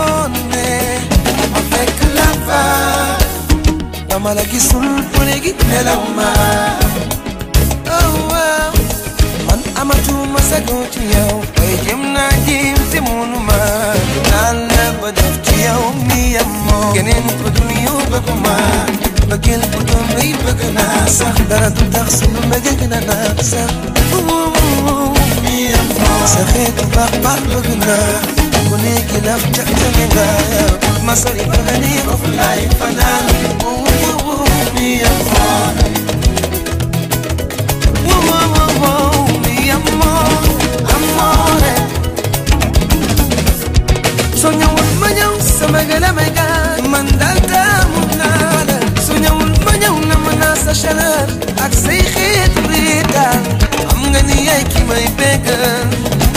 ngoone ma fekk la fa dama la gisul ba léegi nelaw ma oh waaw man amatuma sago ci yow waaye jëm naa jéem te mënu ma naan la ba def ci yow mi yam moo keneen ko dul yow bëgg ma bëggeel bu doon rëy bëgg naa sax dara du tax sunu mbëggeel gën a naat sax mi yam moo sa xeetu baax baax bëgg naa ku nekk laf ca ca nga ma sori ba nga ne of laay fanaan mi yam moo Whoa, whoa, whoa, whoa, mi amor, amore Soñawul ma ñëw sama gën a may gaan man daal taamu naa la Soñawul ma ñëw na ma naa sa chaleur ak say xeetu riitaan xam nga ni yaay ki may bégal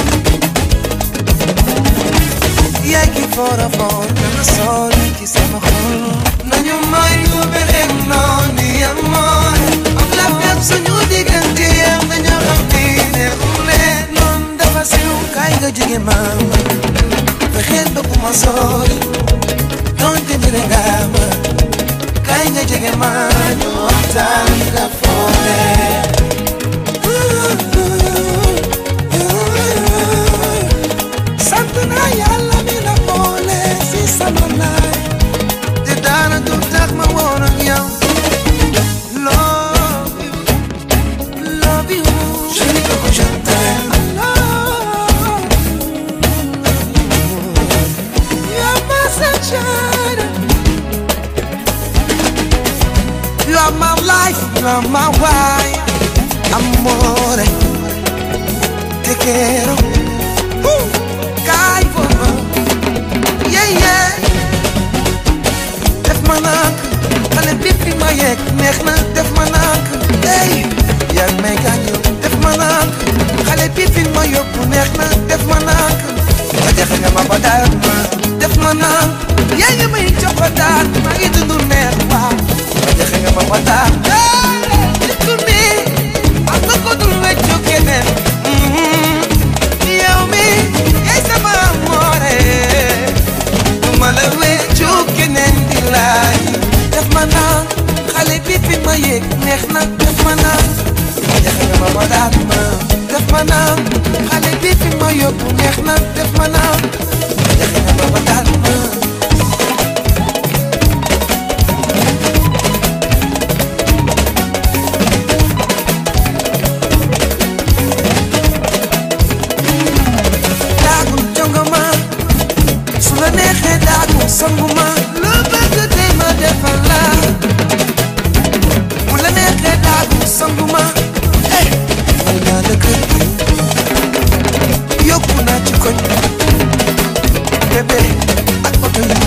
yaay ki foor a foor dama sol ci sama xol nañu may lu beneen noon ni amor am la fekk suñu diggante yam dañoo xam ni neexule noon dafa siw kaay nga jege ma fexeel ba bu ma sori donte mere nga ma kaay nga jege ma ñu waxtaan nga foore sant naa yàlla mi la boole si sama laay te daana du tax ma woon ak yow love you love you chérie koko je t'aime I love you you're my sunshine you are my life you are my wife amore te quiero Woo! Kaay foofu yeah yeah def ma nànk xale bi fi ma yegg neex na def ma nànk hey yaa ngi may gaañu def ma nànk xale bi fi ma yóbbu neex na def ma nànk nga jaxe nga ma ba daal ma def ma nànk yaa ngi may jox ba daal maa ngi dund neex waaw nga jaxe nga ma ba daal nit ku ne am nga ko dul weccu keneen yow mi yaay sama amoore du ma la weccu keneen di laaj def ma naan xale bi fi ma yéeg neex na def ma naan jaxe nga ma ba daal ma def ma naan xale bi fi ma yóbbu neex na def ma naan jaxe nga ma ba daal ma daagul jongoma su la neexee daagul songuma lu bëgg te ma defal la mu la neexee daagul songuma eh may naa la kër gi yóbbu naa ci koñ bébé ak oto yi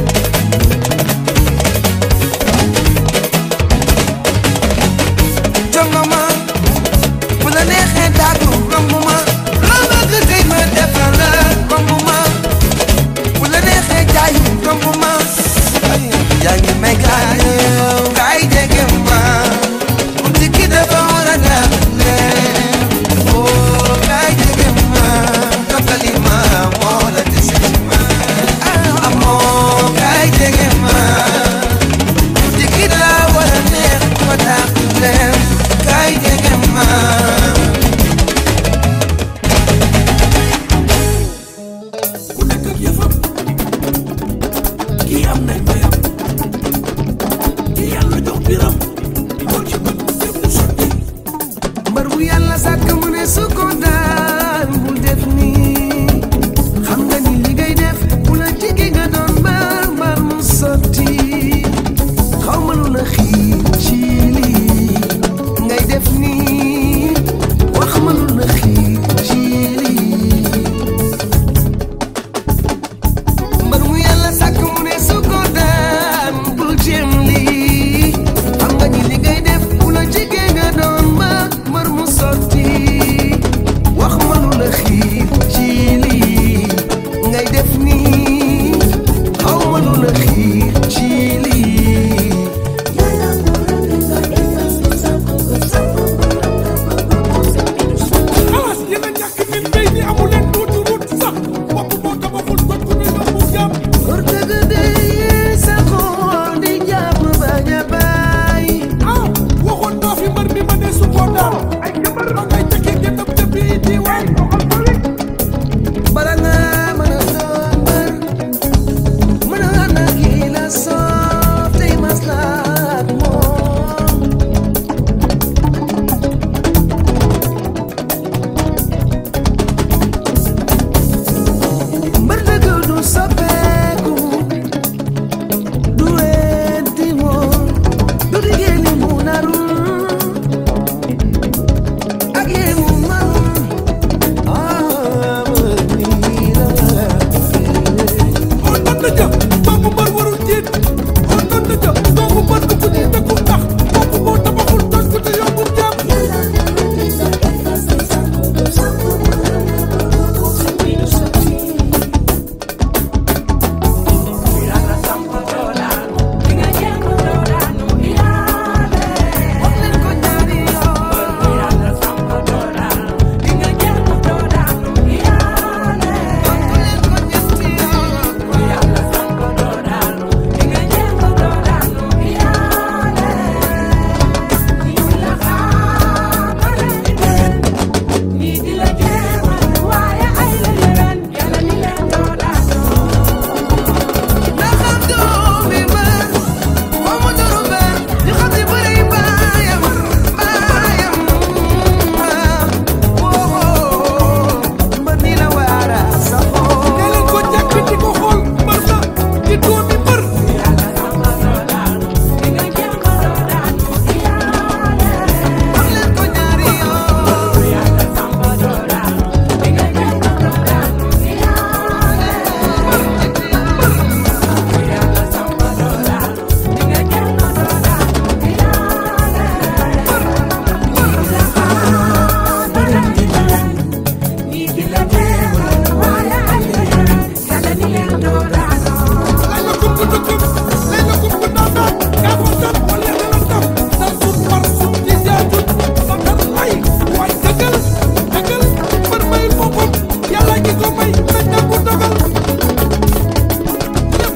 jongoma bu la neexee daagul rombuma lu bëgg te ma defal la rombuma bu la neexee jaayu rombuma yaa ngi may gaañu kaay jege ma uti ki dafa war a leen oh kaay jege ma toppali ma moo la dese ci ma amoo kaay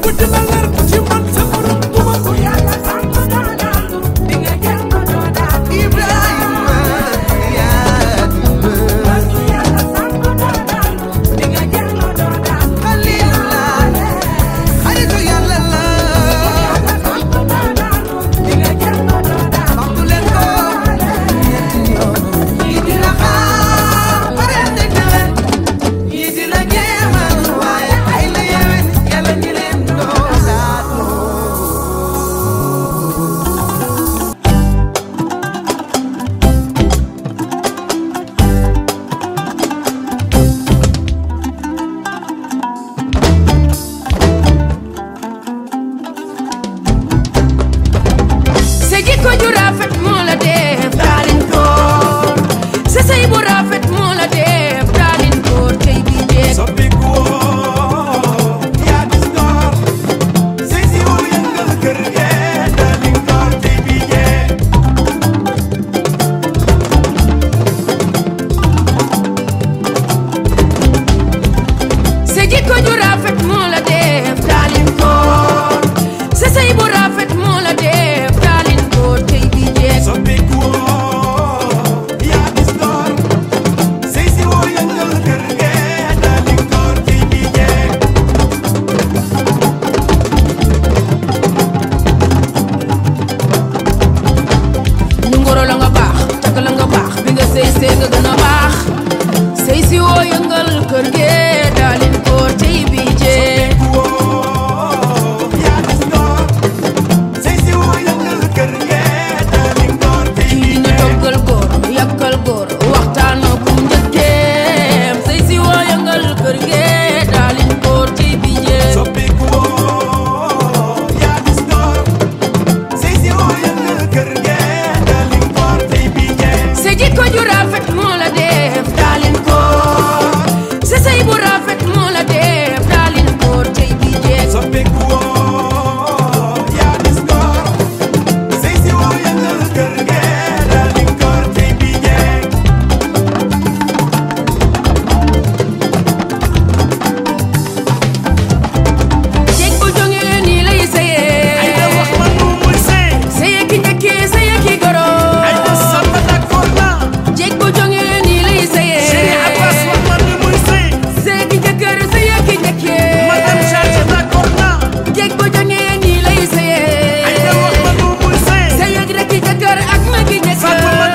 Ibrahima yaa Xalilullah xaritu yàlla la waxtu leen ko ñetti yoon yi dina xaar pare ne déwén yi dina jéemal waaye ay la yewén yàlla ñi leen doo laatu sa jikko ju rafet moo la def daalin koor sa sëy bu rafet moo la def daalin koor tey bi jeeg sa jikko ju rafet moo la def daalin koor sa sëy bu rafet moo la def daalin koor tey bi jeeg ñu ngoro la nga baax takk la nga baax bi nga sëy sëy nga gën a baax sëy si woo yëngal kër ge daalin koor tey bi jeeg kii dina toggal góor yàkkal góor waxtaan bu njëkkeem sëy si woo yëngal kër ge daalin koor tey bi jeeg sa jikko ju rafet moo la def daalin koor sa sëy bu rafet moo la def daalin koor tey bi jeeg jeeg bu jógee nii lay sëyee sëyee ki njëkkee sëyee ki goro jeeg bu jógee nii lay sëyee sëyee ki njëkkër sëyee ki njëkkee jeeg bu jógee nii lay sëyee sëyee rek ki njëkkër ak ma ki njëkkër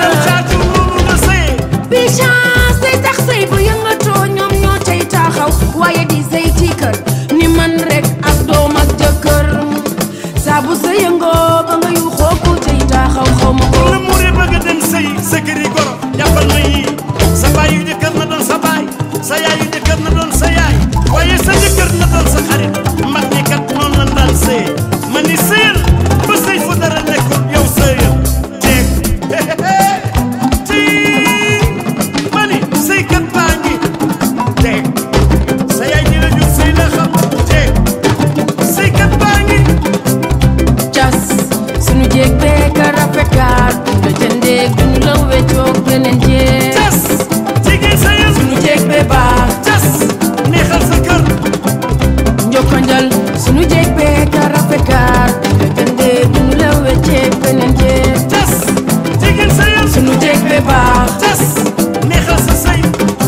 bi chance day tax sëy bu yëngatoo ñoom ñoo tey taxaw waaye di sëy ci kër ni man rek ak doom ak jëkkër saa bu sa yëngoo ba nga yu xooku tey taxaw xaw ma ko sa baayu jëkkër na doon sa baay sa yaayu jëkkër na doon sa yaay waaye sa jëkkër na doon sa xarit mag ñi kat noonu lan daan sëy ma ni sëyal ba sëy fu dara nekkul yow sëyal jeeg ci ma ni sëykat baa ngi jeeg sa yaay ji la jur sëy la xam jeeg sëykat baa ngi cas sunu jéeg bee ka rafet kaar la jëndee duñu la weccoog beneen jéeg cas jigéen sëyal sunu jéeg bee baax cas neexal sa kër njokkanjal sunu jéeg bee ka rafet kaar la jëndee duñu la wecceeg beneen jéeg cas jigéen sëyal sunu jéeg bee baax cas neexal sa sëy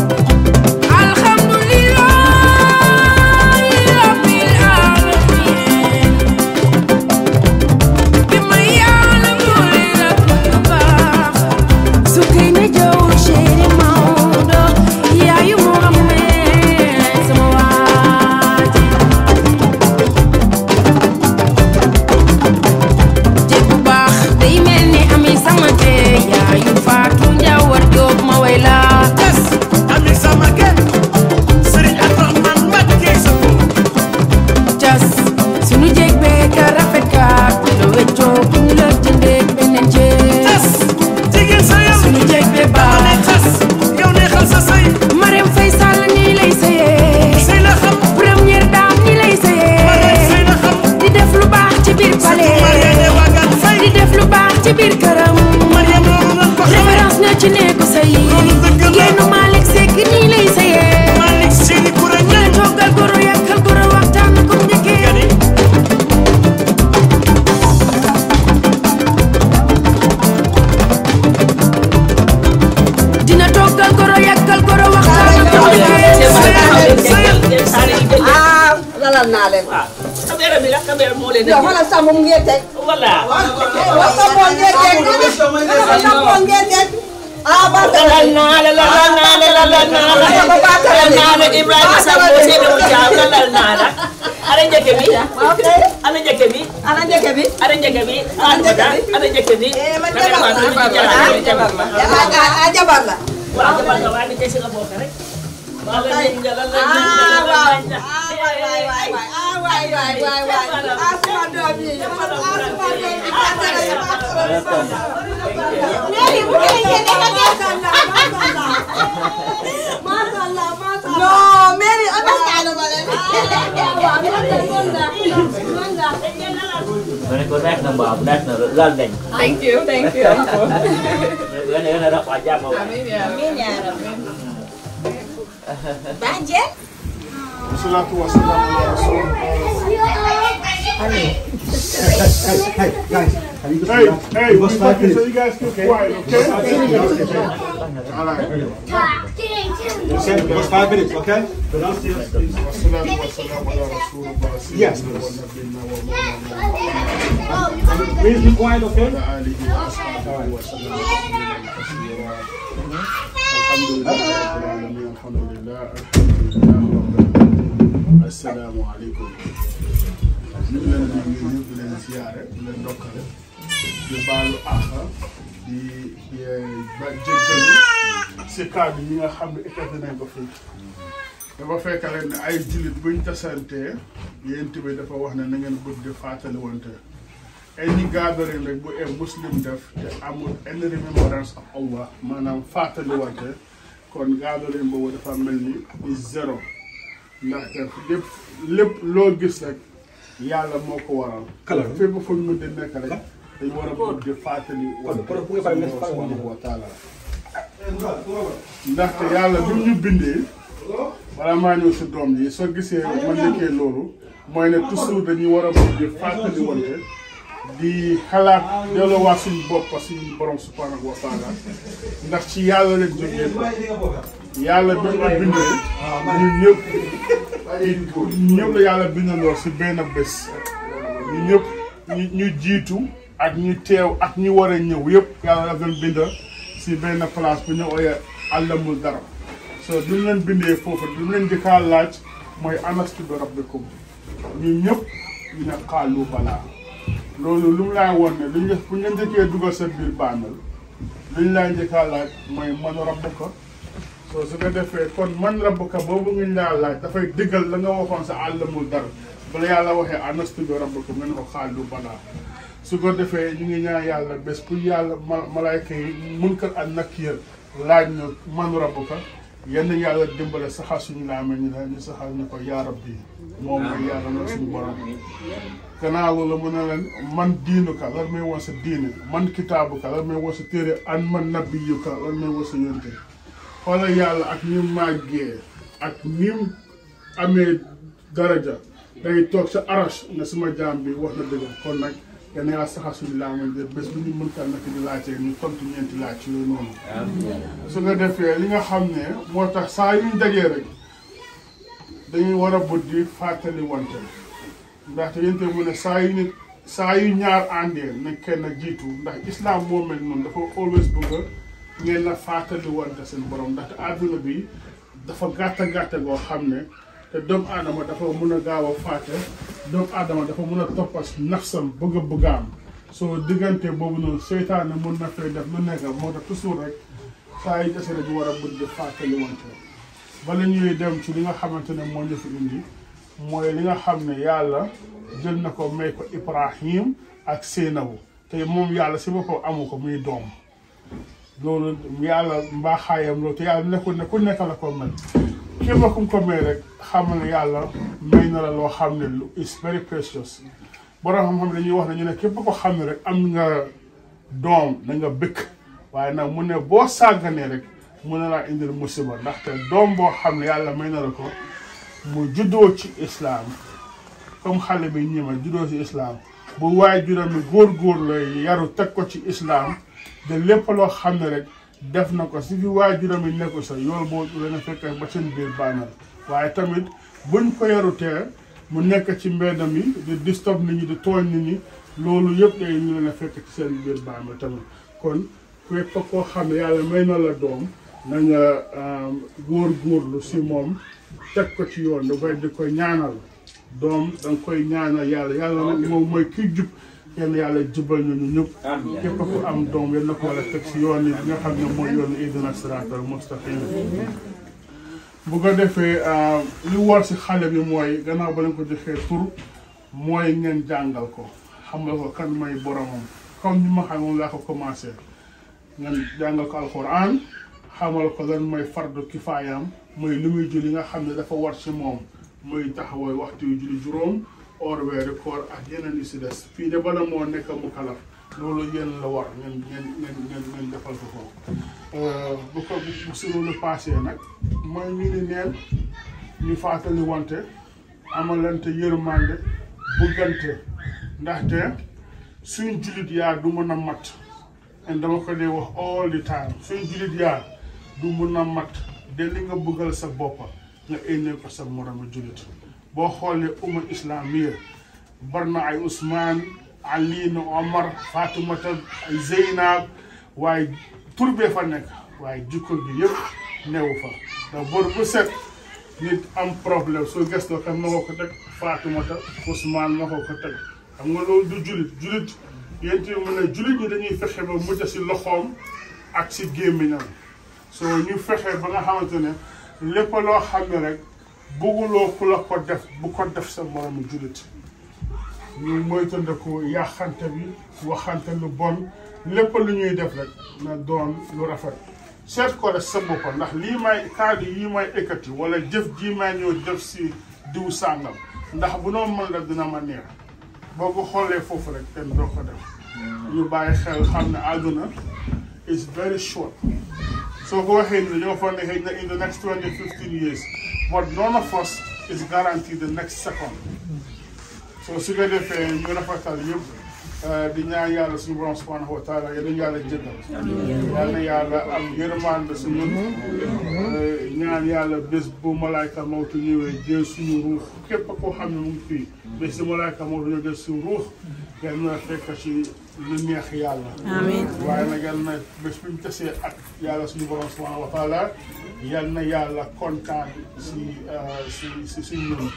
alhamdulillahi rabbil alamin bi ma yàlla mooy rafet baax su kay na jow chéri Maodo yaayu Mohamed sama waaji jéeg bu baax day mel ni ami sama tee yaayu Faatu Njawar Jóob ma way la Yes, ami sama kër Serigne Abdourahmane Mbacké sa ko cas sunu jéeg bee ka rafet kaat la weccoo bu ñu la jëndee beneen jéeg tas jigéen sa yow sunu jéeg bee ne baax tas yow neexal sa sëy Marème Faye Sall nii lay sëyee sëy la xam première dame nii lay Marème sëy sëyee la xam di def lu baax ci biir Mariane palais Wagan Faye di def lu baax ci biir këram Mariam loolu lan ko xamee référence na ci néegu sëy Loolu dëgg la. jigéenu Malick Seck nii lay sëyee Malick Sini Koura ñu la Niang toggal goro yàkkal goro waxtaan ko njëkkee Gani caméra bi la caméra moo leen yow xoolal sàmm mu ngeen teg. voilà waaw sàmmoon ngeen teg. sàmmoon ngeen teg. ah ba lalal naa la lalal naa la lalal naa la lalal naa la Ibrahima Samb Seydou Thiam lalal naa la ana njëkk bi ok. ana njëkk bi ana njëkk bi. ana njëkk bi ana njëkk bi eh man jabar la ah jabar la ah ah jabar la. waaw jabar nga waaye tey si nga bokk rek waaw la ñu nga la la ñu ah nga waaw la ah waay waay waay waay ah waay waay waay waay ah sama doom yi ah sama doom yi léegi bu ngeen ngeen da nga macha allah macha allah non Mary understand ma leen waaw ma ne ko neex na mbaa neex na laal nañ Thank you, thank you. nga ne nga ne rek waa jàmm wa Banje Salatu wa salam ala rasul. Hey, hey, we talking so you guys keep quiet, okay? All right. Just five minutes, okay? Wassalatu wassalamu ala rasulillah, Yes, sayyidina please. wa nabiyina wa mawlana Please be quiet, okay? wa alihi wa ashabihi wa sallam taslima kathira. Alhamdulillah rabbil alamin, alhamdulillah, alhamdulillah rabbil alamin. Assalamu alaikum. ñu ngi leen di nuyu di leen ziyaare di leen ndokkale di baalu àq di di ba jéggalu si kàddu yi nga xam ne état nañ ko fii dafa fekk leen ne ay jullit buñ tasantee yéen bi dafa wax ne na ngeen bëgg di fàttali wante any gathering rek bu ee muslim def te amul any remembrance of Allah maanaam fàttali wante kon gathering boobu dafa mel ni is zéro ndaxte lépp lépp loo gis rek yàlla moo ko waral. Kala. fépp fu ñu mën di nekk rek dañu war a bëgg di fàttali wante Kala, pour nga fay nekk fay subhanahu wa taala ndaxte yàlla bi ñu bindee wala maa ñëw si doom yi soo gisee ma nekkee loolu mooy ne toujours dañuy war a bëgg di fàttali wante di xalaat delloowaat suñu bopp suñu borom subhanahu wa taala ndax ci yàlla leen jógee ko yàlla bi ñu bindee ñun ñëpp ñun ñëpp la yàlla bindandoo si benn bés ñu ñëpp ñu ñu jiitu ak ñu teew ak ñu war a ñëw yëpp yàlla la doon bind si benn place bu ñu ooyee àllamul dara so duñ leen bindee foofu duñ leen jëkkaa laaj mooy anastu bi rabbikum ñun ñëpp ñu ne xaalu balaa loolu lu mu laa woon ne luñ def bu ñu leen njëkkee dugal sa biir bàmmeel luñ laa njëkkaa laaj mooy man rabbuka soo su ko defee kon man rabbuka boobu ngeen laa laaj dafay diggal la nga waxoon sa àllamul dara bala yàlla waxee anastu bi rabbikum nga ne ko xaalu balaa su ko defee ñu ngi ñaan yàlla bés pour yàlla ma malaayka yi mun ko ak nakiir laaj ñu man rabbuka yenn yàlla dimbale saxal suñu laame ñu la ñu saxal ñu ko yaa rabbi moom mooy yàlla mooy suñu borom gannaaw loolu mu ne leen man diinuka lan may woon sa diine man kitaabuka lan may woon sa téere an man nabiyuka lan may woon sa yonte xoolal yàlla ak ni mu màggee ak ni mu amee daraja day toog sa arash ne suma jaam bi wax na dëgg kon nag yal na yàlla saxal suñu laamañ de bés bu ñu mën ka nekk di laajte ñu tontu ñeenti laaj ci yooyu noonu. su nga defee li nga xam ne moo tax saa yu ñu dajee rek dañuy war a buddi fàttali wante ndaxte yénte mu ne saa yu nit saa yu ñaar àndee ne kenn jiitu ndax islam moo mel noonu dafa always bëgg ngeen na fàttali wante seen borom ndaxte àdduna bi dafa gàtta gàtta goo xam ne te doomu aadama dafa mun a gaaw a fàtte doomu aadama dafa mun a toppas nafsam bëgg a bëggaam soo diggante boobu noonu seytaane mun na fay def lu nekk moo tax toujours rek saa yu dese dañu war a bëgg di fàttali wante bala ñuy dem ci li nga xamante ne moo ñu fi indi mooy li nga xam ne yàlla jël na ko may ko Ibrahim ak Seynabu te moom yàlla si boppam amu ko muy doom loolu yàlla mbaaxaayam loolu te yàlla nekkul ne ku nekk la ko mel képp ku ko may rek xam ne yàlla may na la loo xam ne lu is very precious borom xam-xam dañuy wax ne ñu ne képp ko xam ne rek am nga doom da nga bëkk waaye nag mu ne boo sàgganee rek mun na laa indil musiba ndaxte doom boo xam ne yàlla may na la ko mu juddoo ci islaam comme xale bi ñi ma juddoo ci islaam bu waaye juróom mi góor-góor lay yaru teg ko ci islaam de lépp loo xam ne rek def na ko si fi waaye juróom yi nekku sa yool boo leen a fekk ba seen biir bànnal waaye tamit buñ ko yarutee mu nekk ci mbedd mi di disturb nit ñi di tooñ nit ñi loolu yëpp day ñu leen a fekk ci seen biir bàmmeel tamit kon képp koo xam ne yàlla may na la doom na nga góor góorlu si moom teg ko ci yoon dafay di ko ñaanal doom da nga koy ñaanal yàlla yàlla nag moom mooy kiy jub kenn yàlla jubal ñu ñu ñëpp képp ku am doom yal na ko wala teg si yoon yi nga xam ne mooy yoonu ihdina siraatal mustaqim bu ko defee li war si xale bi mooy gannaaw ba leen ko joxee tur mooy ngeen jàngal ko xamal ko kan mooy boromam comme ni ma xam moom laa ko commencé ngeen jàngal ko alquran xamal ko lan mooy fardu kifaayam mooy li muy julli nga xam ne dafa war si moom muy taxawal waxtu yu julli juróom or weeri koor ak yeneen yi si des fii de bala moo nekk mu kalaf loolu yéen la war ngeen ngeen ngeen ngeen ngeen defal ko ko bu ko bu si loolu passé nag mooy ñu ni neen ñu fàttali wante amalante yërmande buggante ndaxte suñ jullit yaar du mën a mat and dama ko dee wax all the time suñ jullit yaar du mën a mat de li nga bëggal sa boppa nga énnee ko sa moromu jullit boo xoolee umma islamiya bar na ay Ousmane Ali na Omar Fatoumata ay Zeynab waaye tur bee fa nekk waaye jikko bi yëpp newu fa ndax bor bu set nit am problème soo gëstoo kan ma ko ko teg Fatoumata Ousmane ma ko ko teg xam nga loolu du julit julit yéen tamit mu ne julit ñi dañuy fexe ba mujj si loxoom ak si gémmiñam soo ñu fexe ba nga xamante ne lépp loo xam ne rek bëgguloo ku la ko def bu ko def sa moromu julit ñu moytandiku yàqante bi waxante lu bon lépp lu ñuy def rek na doon lu rafet seet ko rek sa bopp ndax lii may kàddu yi may ekkati wala jëf jii may ñëw jëf si diw sàngam ndax bu noonu mën rek dina ma neex boo ko xoolee foofu rek kenn doo ko def ñu bàyyi xel xam ne àdduna is very short soo ko waxee ni dañoo foog ne xëy na in the next twenty fifteen years but none of us is guaranteed the next second so su ko defee ñu rafetal yëpp di ñaan yàlla suñu borom subhanahu wa taala yal na yàlla jëggal yal na yàlla am yërmande suñu ñaan yàlla bés bu malaayka mawtu ñëwee jël suñu ruux képp koo xam ne mu ngi fii bés si malaayka mawtu ñëw jël suñu ruux yal na fekk ci lu neex yàlla waaye nag yal na bés bu ñu tasee ak yàlla suñu borom subhanahu wa taala yal na yàlla kontaan si si si si ñun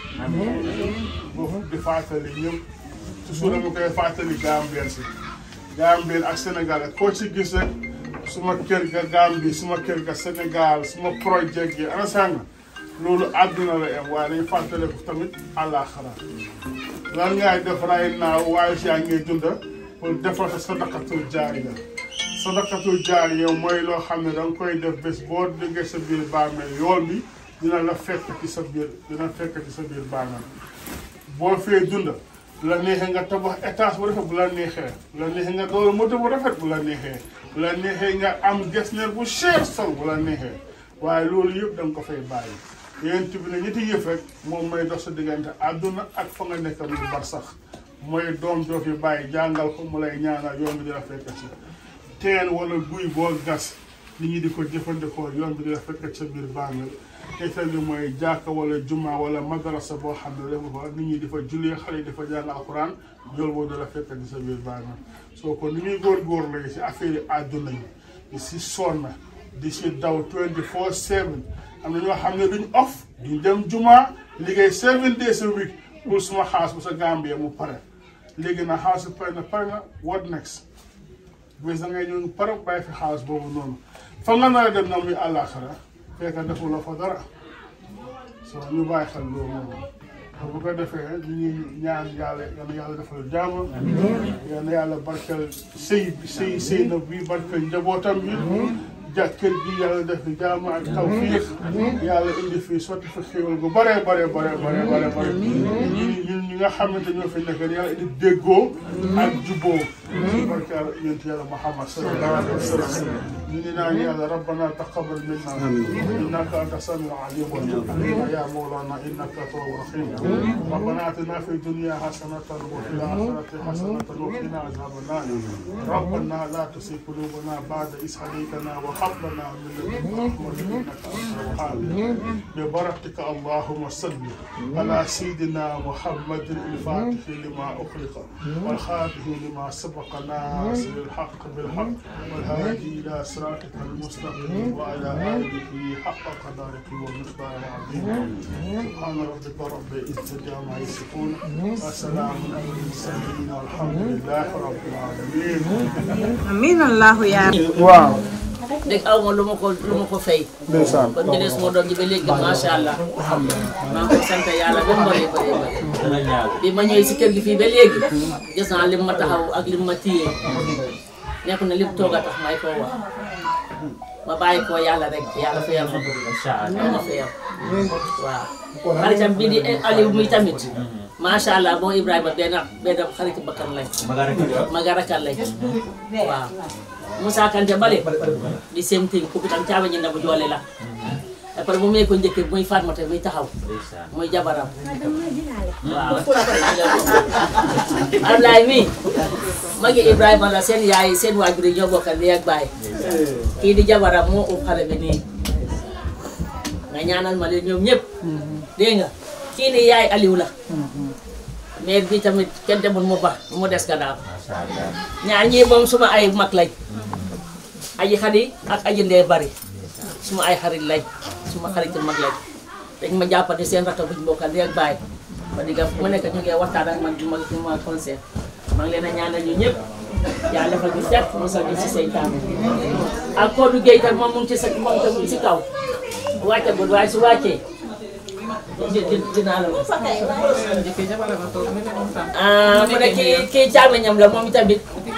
boobu di fàttali ñëpp toujours dama koy fàttali Gambien si Gambien ak Sénégal ak koo ci gis rek suma kër ga Gambie suma kër ga Sénégal suma projet gi ana sànga loolu àdduna la am waaye dañu fàttale ko tamit àllaaxira lan ngay def right now waaye si yaa ngi dunda pour defal sa sadaqatul jaariya sadaqatul jaariya mooy loo xam ne da nga koy def bés boo déggee sa biir bàmmeel yool bi dina la fekk ci sa biir dina fekk ci sa biir bàmmeel boo fee dunda bu la neexee nga tabax étage bu rafet bu la neexee bu la neexee nga doolu moto bu rafet bu la neexee bu la neexee nga am gestionnaire bu cher sol bu la neexee waaye loolu yëpp da nga ko fay bàyyi yéen bi ne ñetti yëf rek moom mooy dox sa diggante àdduna ak fa nga nekk muy bar sax mooy doom joo fi bàyyi jàngal ko mu lay ñaanal yoon bi dina fekk ci teen wala guy boo gas nit ñi di ko jëfandikoo yoon bi dina fekk sa biir bàmmeel teetal li mooy jàkka wala juma wala madrasa boo xam ne dafa fa nit ñi di fa jullee xale yi di fa jàng alquran yool boobu dala fekk di sa biir bàmmeel soo ko ni ñuy góorgóorlu la si affaire yi àdduna yi di si sonn di si daw 24 7 am na ñoo xam ne duñ off duñ dem juma liggéey 7 days a week pour suma xaas bu sa Gambie mu pare léegi na xaas bi pare na pare na what next bés da ngay ñëw pare bàyyi fi xaas boobu noonu fa nga nar a dem na muy àllaaxira fekk defuloo fa dara so ñu bàyyi xel loolu moom bu ko defee ñu ngi ñaan yàlla yal na yàlla defal jàmm yal na yàlla barkeel sëy bi sëy sëy na bi barkeel njabootam bi jàkkër gi yàlla def jàmm ak tawfiix yàlla indi fii sotti fi xéwal gu bare bare bare bare bare bare ñi ñun ñi nga xamante ñoo fi nekk yàlla indi déggoo ak juboo si barkeel yonent yàlla Muhammad sallallahu alayhi wa sallam ñu ngi naan yàlla rabbana taqabbal minna innaka anta samiu alim ya mawlana innaka tawwab rahim rabbana atina fi dunya hasanatan wa fil akhirati hasanatan wa qina adhaban nar ربنا لا تزغ قلوبنا بعد إذ هديتنا وهب لنا من لدنك رحمة إنك أنت الوهاب ببركتك اللهم صل على سيدنا محمد الفاتح لما أخلق والخاتم لما سبق ناصر الحق بالحق والهادي إلى صراطك المستقيم وعلى آله حق قدرك ومقدار عظيم سبحان ربك رب العزة عما يصفون وسلام على المرسلين والحمد لله رب العالمين amiin allahu yaa waaw dégg aw ma lu ma ko lu ma ko fay ndeysaan kon jëlee suma doom ji ba léegi macha allah maa ngi ko sant yàlla ba mu bëree bëree bëri dana ñaaw bi ma ñëwee si kër gi fii ba léegi gis naa lim ma taxaw ak lim ma téye nekk na lim toog a tax may koo wax ma bàyyi ko yàlla rek yàlla fayal ma ko incha allah yàlla fayal waaw xaritam bii di Aliou muy tamit macha allah moom Ibrahima benn benn xarit bakkan lañ maga rek maga rakal lañ waaw Moussa Kanté bale di same thing kooku tam caaba ñi bu joole la après bu may ko njëkkee muy Fatmata muy taxaw ndeysaan muy jabaram waaw Ablaye mi magi Ibrahima la seen yaay seen waajur yi ñoo bokkal ndey ak baay kii di jabaram moo ub xale bi nii nga ñaanal ma leen ñoom ñëpp dégg nga kii ni yaay Aliou la mais bi tamit kenn demul mu ba mu des gannaaw macha allah ñaar ñii moom suma ay mag lañ aji xadi ak aji ndee bari suma ay xarit lañ suma xarit mag lañ dañ ma jàppati seen rakk buñ bokkal ndey ak baay ba digga fu mu nekk ñu ngi waxtaan ak man di ma di ma conseil maa ngi leen a ñaanal ñu ñëpp yàlla defal ñu set mosal ñu si seytaan ak Kodou Gueye tam moom mu ngi ci sa moom tam mu ngi si kaw wàccagul waaye su wàccee di di dinaa la wax. ah mu ne kii kii càmmiñam la moom tamit.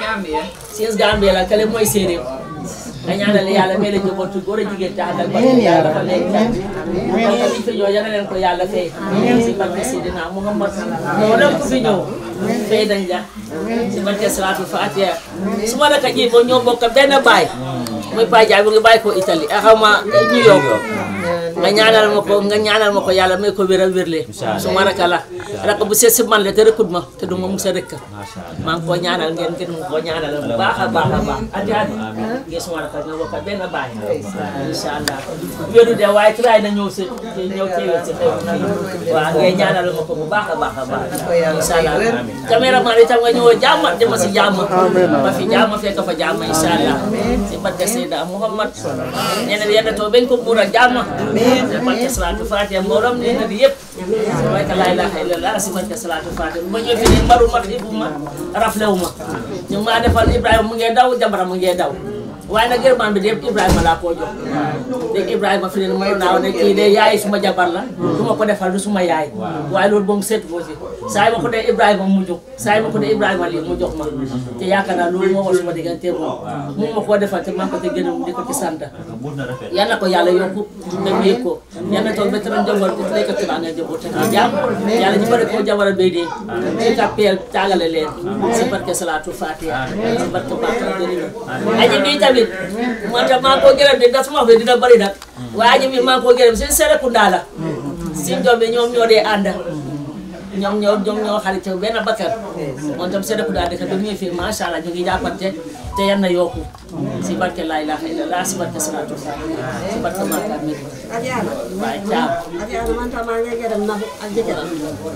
siis Gambie la kale mooy séeréer nga ñaanal yàlla may la njabootu góor a jigéen te àndal ba yàlla dafa leen jàpp donc li fi ñëw yal na leen ko yàlla fay si barke Seydina Muhammad moo dem ku fi ñëw fay dañ la si barke Salatu Fatiha su ma la ka ji ba ñoo bokk benn baay muy Paa Jaay bu ngi bàyyi ko Italie ak xaw ma New York nga ñaanal ma ko nga ñaanal ma ko yàlla may ko wér a wérle su ma raka la raka bu seet si man la te rëkkut ma te du ma musa rëkk macha allah maa ngi koo ñaanal ngeen ngeen mu koo ñaanal bu baax a baax a baax ati ati ngeen suma raka nga bokk benn baay incha allah wéru de waaye tray na ñëw si ñëw teewee si xew waaw ngeen ñaanal ma ko bu baax a baax a baax incha allah caméraman itam nga ñëwoo jàmm dama si jàmm ba fi jàmm fekk fa jàmm incha allah si barke Seyda Muhammad nee na yàlla too bañ ko muur ak jàmm si barke Salatu Fatiha mbooloom nee na di yëpp si barke laa ilaaha illallah si barke Salatu Fatiha bu ma ñëw fi nii mbaru ma ibu ma raflewu ma ñu ngi maa defal Ibrahima mu ngee daw jabara mu ngee daw waaye nag gërëmaan bi de yëpp Ibrahima laa koo jox léegi Ibrahima fi ne mënoon naa ne kii de yaay suma jabar la du ma ko defal du suma yaay waaye loolu moom seetu ko si saa yi ma ko dee Ibrahima mu jóg saa yi ma ko dee Ibrahima lii mu jox ma te yaakaar naa loolu moo war suma diggante moom mu ma koo defal te maa ko te gën a di ko ci sant mun na rafet yal na ko yàlla yokku te mu yëg ko yal na toog ba tëral njaboot bi lay ko tëral nga njaboot te nga jàmm yàlla ñu bëri koo jabara bay dee ci kàppeel tàggale leen si barke salaatu fatiha si barke baaxal jërëjëf aji bi tamit man tam maa ngi koo gërëm de ndax suma fi dina bëri nag waaye aji bi maa ngi koo gërëm si Serekunda la si doom bi ñoom ñoo dee ànd ñoom ñoo ñoom ñoo xarit benn bakkan moom tam Serekunda dëkk bi ñuy fii macha allah ñu ngi jàppante te yan na yokku si barke laa ilaaha illallah si barke salaatu fatiha si barke Makka Medina Adiana waaye caam Adiana man tam maa ngi gërëm na ak jëkkëram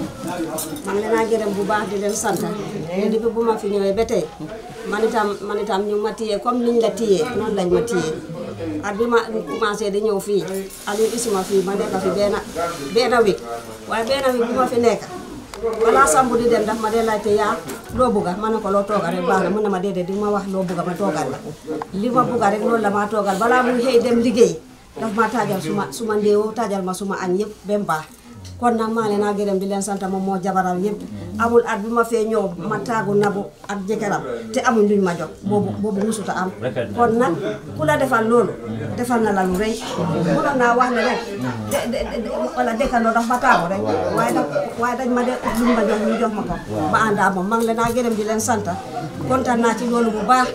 man leen a gërëm bu baax di leen sant te depuis bu ma fi ñëwee ba tey man itam man itam ñu ma téye comme niñ la téye noonu lañ ma téye at bi ma commencé di ñëw fii Aliou isuma fii ma nekk fi benn benn week waaye benn week bu ma fi nekk balaa sambu di dem daf ma dee laajte yaa loo bugga ma ne ko loo toogal rek baax na mun na ma déedéet di ma wax loo bugga ma toogal la li ma bugga rek loolu la maa toogal balaa muy xëy dem liggéey daf ma taajal suma suma ndéewoo taajal ma suma añ yëpp ba mu baax kon nag maa leen a gërëm di leen sant moom moo jabaram yëpp amul at bi ma fee ñëw ma taagu nabu ak jëkkëram te amuñ luñ ma jox boobu boobu musuta am kon nag ku la defal loolu defal na la lu rëy mënoon naa wax ne rek de de de wala dëkkandoo daf ma taagu rek waaye nag waaye dañ ma de luñ ma jox ñu jox ma ko ma àndaa moom maa ngi leen a gërëm di leen sant kontaan naa ci loolu bu baax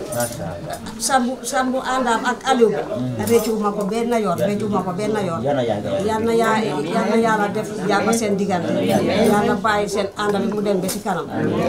sambu sambu àndaam ak Aliou bi réccu ma ko benn yoon réccu ma ko benn yoon Yal na yàgg. yal na yaa yal na yàlla def yàlla seen diggante yàlla bàyyi seen ànd bi mu dem ba ci kanam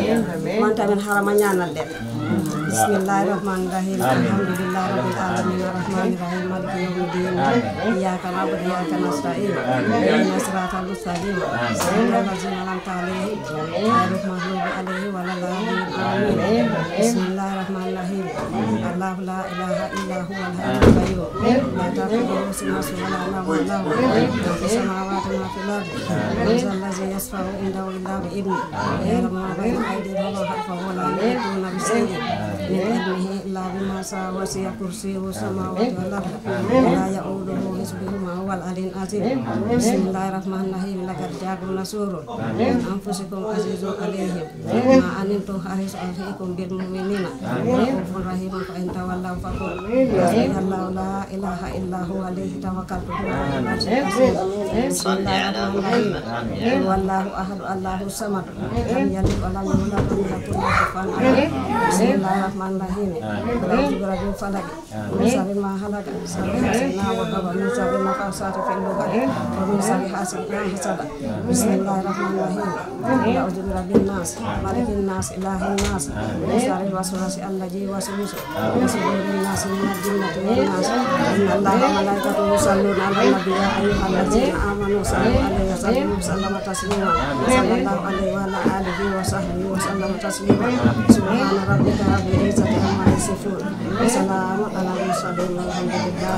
man tamit xaaral ma ñaanal leen bismillahi rahmani rahim alhamdulillahi rabbil alamin arrahmani rahim maliki yawmi din iyyaka na'budu wa iyyaka nasta'in ihdinas siratal mustaqim siratal ladzina an'amta alaihim ghayril maghdubi alaihim waladdallin amin bismillahi rahmani rahim allahu la ilaha illa huwa al-hayyul qayyum la ta'khudhuhu sinatun wa la nawm lahu ma fis samawati wa ma fil ardi man zal ladzi yashfa'u indahu illa bi idhnihi ya'lamu ma bayna aydihim wa ma khalfahum wa la yuhituna bi shay'in من علمه إلا بما شاء وسع كرسيه السماوات والأرض ولا يؤوده حفظهما هو العلي العظيم بسم الله الرحمن الرحيم لقد جاءكم رسول من أنفسكم عزيز عليهم ما أنتم حريص عليكم بالمؤمنين رؤوف رحيم فإن تولوا فقل حسبي الله لا إله إلا هو عليه توكلت وهو على العرش العظيم بسم الله الرحمن الرحيم قل والله أحد الله الصمد لم يلد ولم يولد ولم يكن له كفوا أحد بسم الله الرحمن الرحيم أعوذ برب الفلق من شر ما خلق شر حاسد وقب من شر النفاثات في العقد ومن شر حاسد إذا حسد بسم الله الرحمن الرحيم أعوذ برب الناس ملك الناس إله الناس من شر الوسواس الذي يوسوس في صدور الناس من الجنة والناس إن الله وملائكته يصلون على النبي يا أيها الذين آمنوا صلوا عليه وسلموا وسلم تسليما صلى الله عليه وعلى آله وصحبه وسلم تسليما سبحان ربك رب العزة عما يصفون وسلام على المرسلين والحمد لله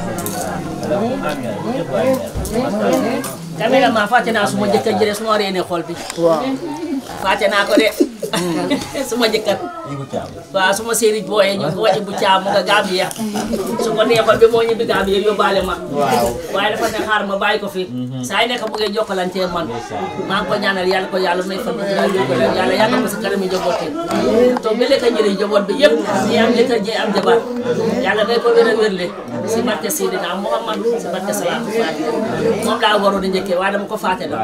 رب العالمين caméra ma fàtte naa suma jëkkër ji de suma reene xol bi fàtte naa ko de suma jëkkër waaw suma séeri booyee ñu ngi ko wàcc bu caam mu nga Gambia su ko neexoon bi moo ñibbi Gambia yóbbaale ma waaye dafa ne xaar ma bàyyi ko fi saa yi nekk bu ngeen jokkalante man maa ngi ko ñaanal yàlla ko yàlla may fan bu gën a yóbbale yàlla yàggal ko si kanam yi njaboot yi to bi lekk njëriñ njaboot bi yëpp ñi am jëkkër ñi am jabar yàlla may ko wér a wérle si barke Seydina Muhammad si barke salaatu Faatiha moom laa waroon a njëkkee waaye dama ko fàtte la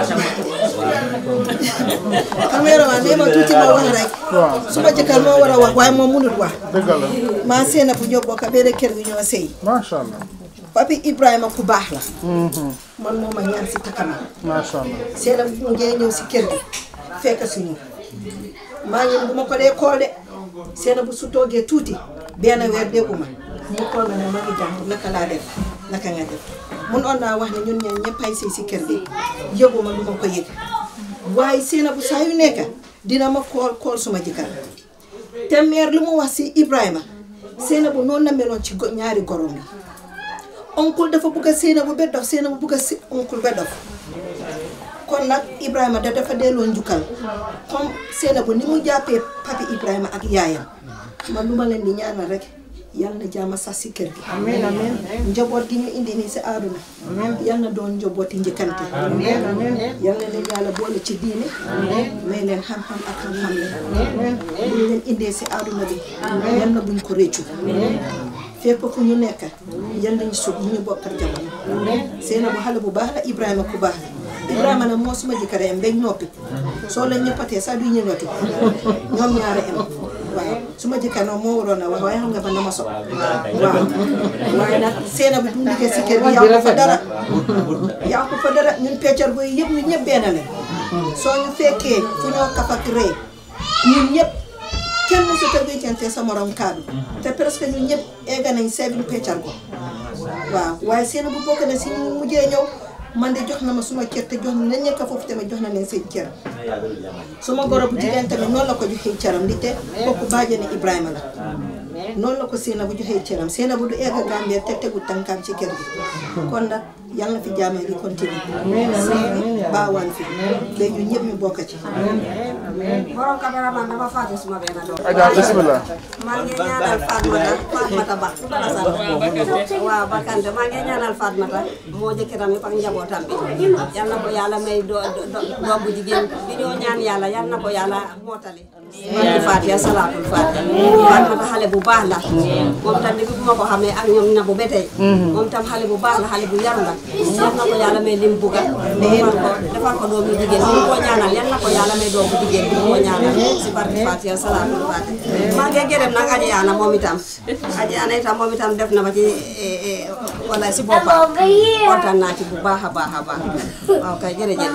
caméraman nee ma tuuti ma wax rek suma jëkkër moo war a wax waaye moom mënut wax dëgg la maa seena bu ñoo bokk benn kër gi ñoo sëy macha allah papi Ibrahima ku baax la man moo ma ñaan si takkama macha allah seena bu mu ngee ñëw si kër gi fekk suñu maa ngi bu ma ko dee kool de seena bu su toogee tuuti benn weer dégguma mu kool ma ne ma ngi jàng naka laa def naka nga def mun on naa wax ne ñun ñaan ñëpp ay sëy si kër gi yëguma du ma ko yëg waaye seena bu saa yu nekk dina ma kool kool suma jëkkër te meer lu mu wax si Ibrahima seena bu noonu la meloon ci go- ñaari gorom yi oncle dafa bugg a seena bu ba dof seena bu bugg a si oncle ba dof kon nag Ibrahima da dafa delloo njukkal comme seena bu ni mu jàppee papi Ibrahima ak yaayam man lu ma leen di ñaanal rek yal na jaama sax si kër gi amiin amiin njaboot gi ñu indi nii si àdduna yal na doon njabooti njëkkante amiin amiin yal na leen yàlla boole ci diine may leen xam-xam ak xam-xam leen buñ leen indee si àdduna bi yal na buñ ko réccu fépp fu ñu nekk yal nañu sut ñu bokkal jamono seena bu xale bu baax la Ibrahima ku baax la Ibrahima nag moo suma jëkkër am bañ noppi soo leen ñëppatee sax du ñëwati ñoom ñaare am waaw suma jëkkër nag moo waroon a wax waaye xam nga ba na ma so waaw waaye nag seena bi du liggéey si kër gi yaa ko fa dara yaa ko fa dara ñun peccar boy yëpp ñun ñëpp benn lañ soo ñu fekkee fu ñoo kaf ak ree ñun ñëpp kenn mosu te wéccante sa morom kaddu te presque ñun ñëpp egg nañ seven peccar ko waaw waaye seen bu bokk na si ñu mujjee ñëw man de jox na ma suma cër te jox na leen nekk foofu tamit jox na leen seen cër suma goro bu jigéen tamit noonu la ko joxee cëram li te kooku bàjjani Ibrahima la noonu la ko Seena bu joxee cëram Seena bu du egg Gambia te tegu tànkaam ci kër gi kon nag yàlla na fi jaamee di continuer baawaan fi ba ñun ñëpp ñu bokk ci borom cameraman dafa fàtte suma benn doom Adja bismillah maa ngi ñaanal Fatmata Fatmata Ba ku la sant waaw Bakante maa ngi ñaanal Fatmata moo jëkkëram yëpp ak njabootam bi yal na ko yàlla may do do- doom bu jigéen bi ñoo ñaan yàlla yal na ko yàlla mootali barki Fatiha salaatul Fatiha Fatmata xale bu baax la moom tam depuis bu ma ko xamee ak ñoom na bu ba tey moom tam xale bu baax la xale bu yaru la yal na ko yàlla may lim buga defal ko defal ko doom bu jigéen bu ko ñaanal yal na ko yàlla may doom bu jigéen bu ko ñaanal si barki Fatiha salaatul Fatiha maa ngi gërëm nag Aji Ana moom itam Aji Ana itam moom itam def na ma ci eh, eh, wala si boppam kontaan naa ci bu baax a baax a baax waaw kay jërëjëf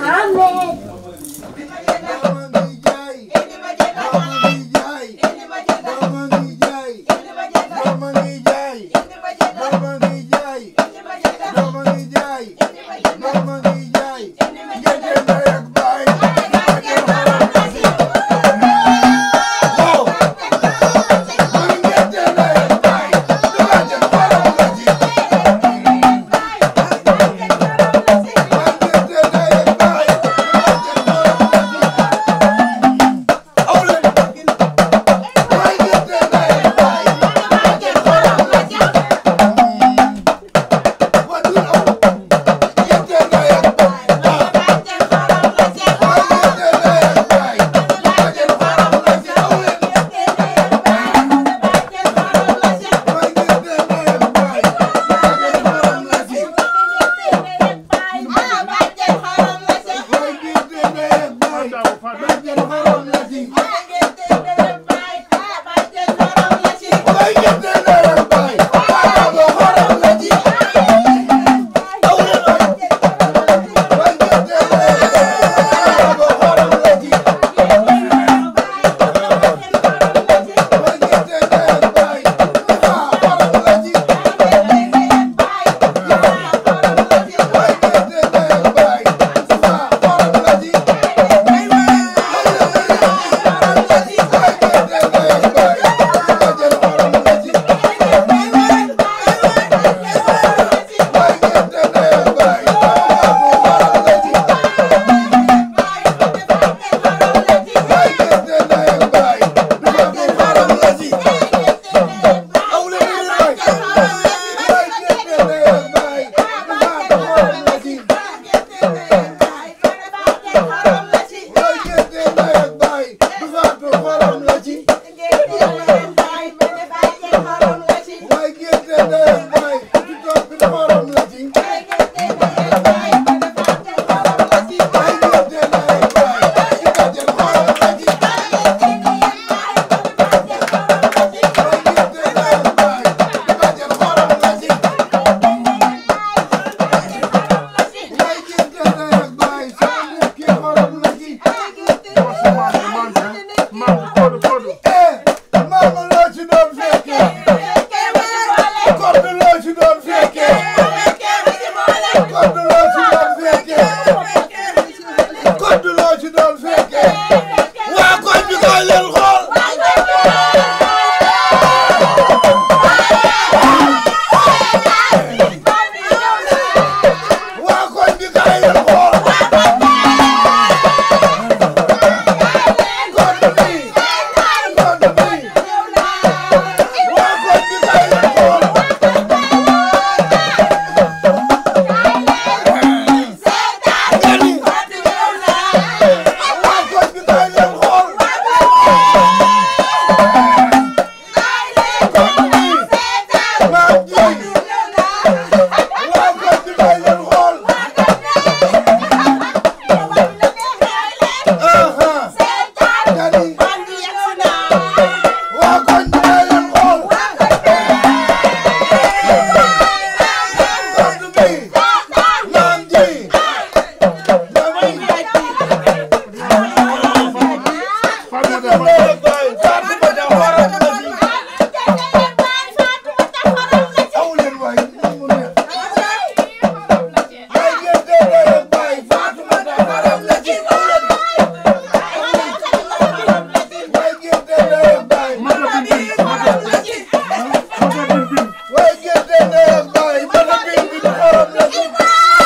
Way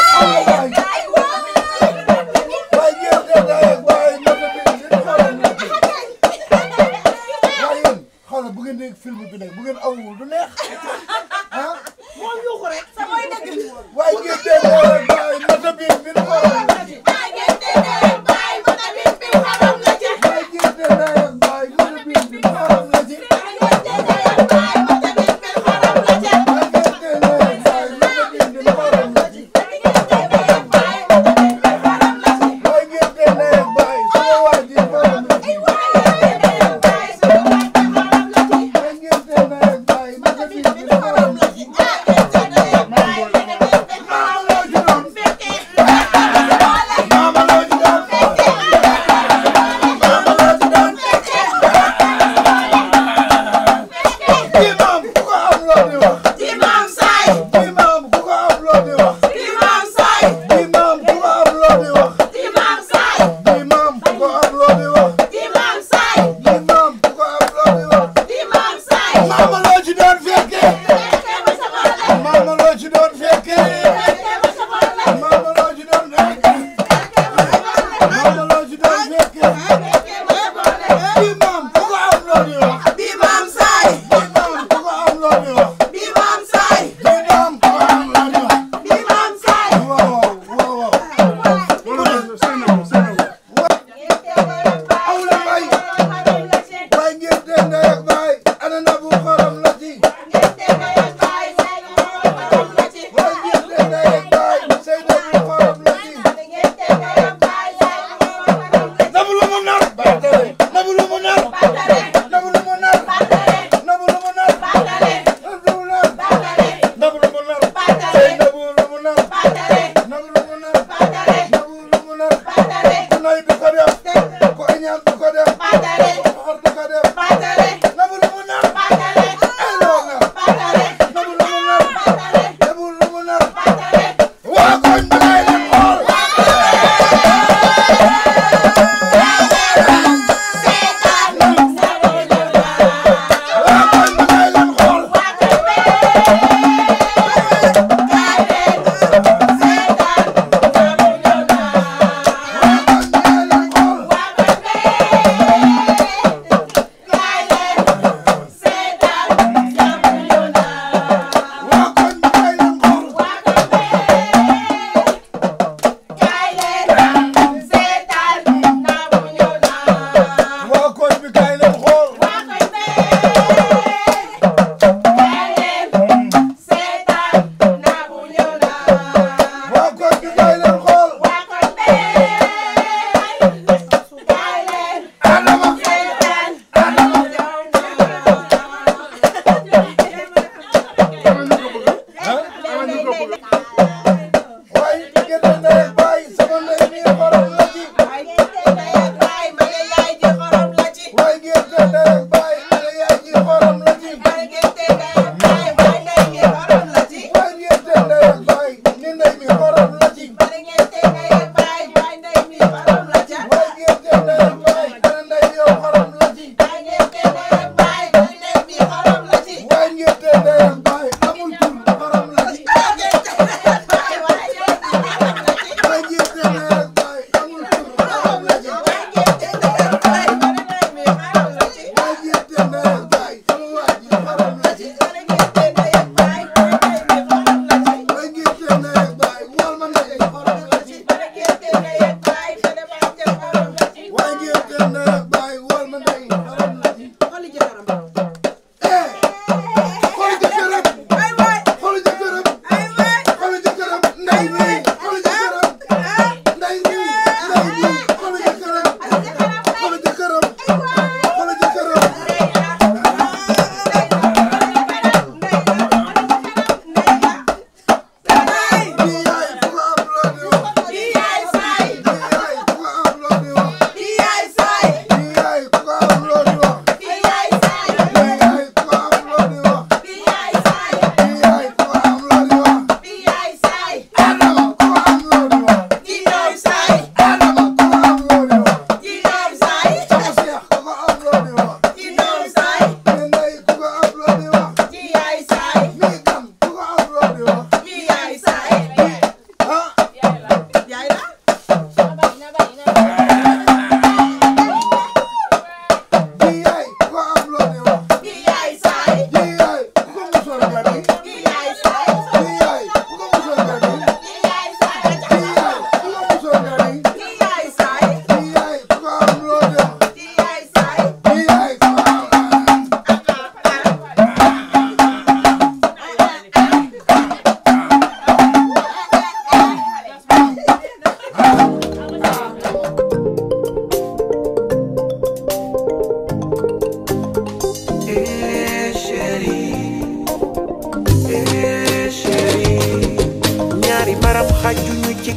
nag bu ngeen dégg film bi nag bu ngeen awul du neex ah moom yuuxu rek sa mooy dëgg waaye ngeen dégg rek baay mata bi bi nu xorom la ci waaye ngeen dégg rek baay mata bi bi xorom la ci waaye ngeen dégg rek baay mata bi bi nu xorom la ci waaye ngeen dégg rek baay mata bi bi xorom la ci waaye ngeen dégg rek baay mata bi bi nu xorom la ci waaye ngeen dégg rek baay mata bi bi xorom la ci waaye ngeen dégg rek baay sama waa ji xorom la ci waaye ngeen dégg rek baay sunu waay bi xorom la ci waaye ngeen dégg rek baay mata bi bi nu xorom la ci waaye ngeen dégg rek baay mata bi bi xorom la ci doon fekkee maama loo ci doon maama loo ci doon imam ku ko am loo di wax Imam Saay imam ku ko am loo di wax Imam Saay imam ku ko am loo di wax Imam Saay imam ku ko am loo di wax Imam Saay imam ku ko am loo di wax Imam Saay maama loo ci doon fekkee fekkee ba sa boole maama loo ci doon fekkee fekkee ba sa boole maama loo ci doon fekkee maama loo ci doon fekkee fekkee ba sa boole imam ku ko am loo di wax Imam Saay imam ku ko am loo di wax Imam Saay imam ku ko am loo di wax Imam Saay waaw waaw waaw loolu Seynabou Seynabou awla bay waaye ngeen dégg ndey ak baay ana na bu xorom la ci waaye ngeen dégg ndey ak baay sey na bu xorom la ci nabu lu mu nar nabu lu mu nar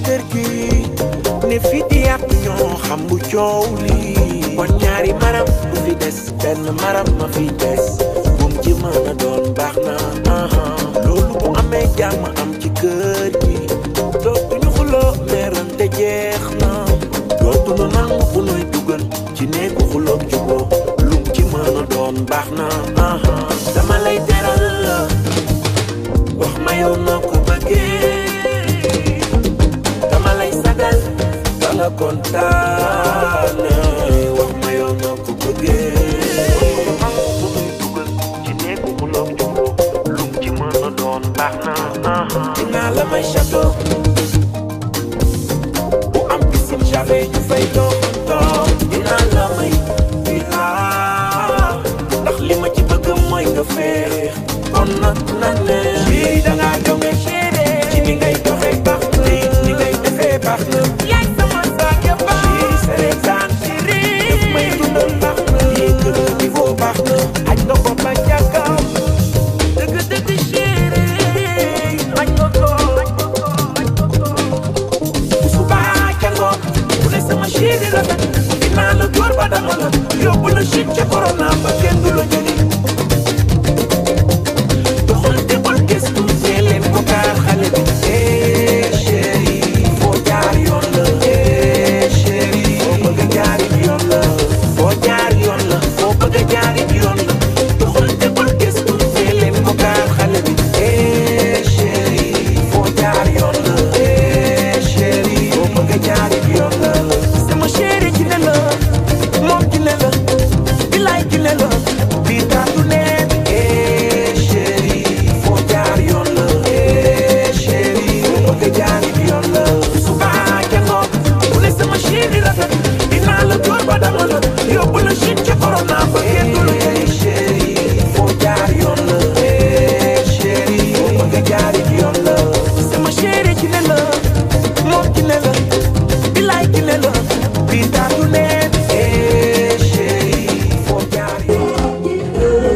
kër gi ne fi di yàq ñoo xam bu coow lii kon ñaari maram du fi des benn maram ma fi des bum ci mën a doon baax na aha loolu bu amee jàmm am ci kër gi dootuñu xuloo meerante jeex na dootuñu nangu bu nuy dugal ci néegu xuloo juboo lum ci mën a doon baax na aha dama lay teral wax ma yow noo ko bëggee dama lay sagal ba nga kontaane wax ma yow noo ko bëggee nangu bu nuy dugal ci néegu xuloo juboo lum ci mën a doon baax na aha dinaa la may château bu am piscine j'avais ñu fay doxantoo dinaa la may villa ndax li ma ci bëgg mooy nga féex kon nag na ne lii da ngaa jonge chéri ci ni ngay doxee baax na lii ni ngay defee baax na yaay sama saak ya baax chéri seretaan chéri daf may dundal baax na lii kër niveau baax na aj nga ko ba jàkkam dëgg dëgg chéri aj nga ko subaa ca ngoon bu ne sama chéri rafet dinaa la door ba dama la yóbbu la chine ca corona ba kenn du la jëli doxal débal gëstu see leen ko kaar xale bi eh chéri foo jaar yoon la eh chéri foo bëgg a jaari yoon la foo jaar yoon la foo bëgg a jaari yoon la doxal débal gëstu see leen ko kaar xale bi eh chéri foo jaar yoon la eh chéri foo bëgg a jaari yoon la sama chéri ci ne la moom ci ne la bilaay ci ne la bii taatu ne eh chéri foo jaar yoon la eh chéri foo bëgg a jaari yoon la suba ca ngoon bu ne sama chéri rafet dinaa la door ba dama la yóbbu la Chine ca corona ba kenn du la eh chéri foo jaar yoon la eh chéri foo bëgg a jaari yoon la sama chéri ci ne la moom ci ne la bilaay ci ne la bii taatu ne eh chéri foo jaar yoon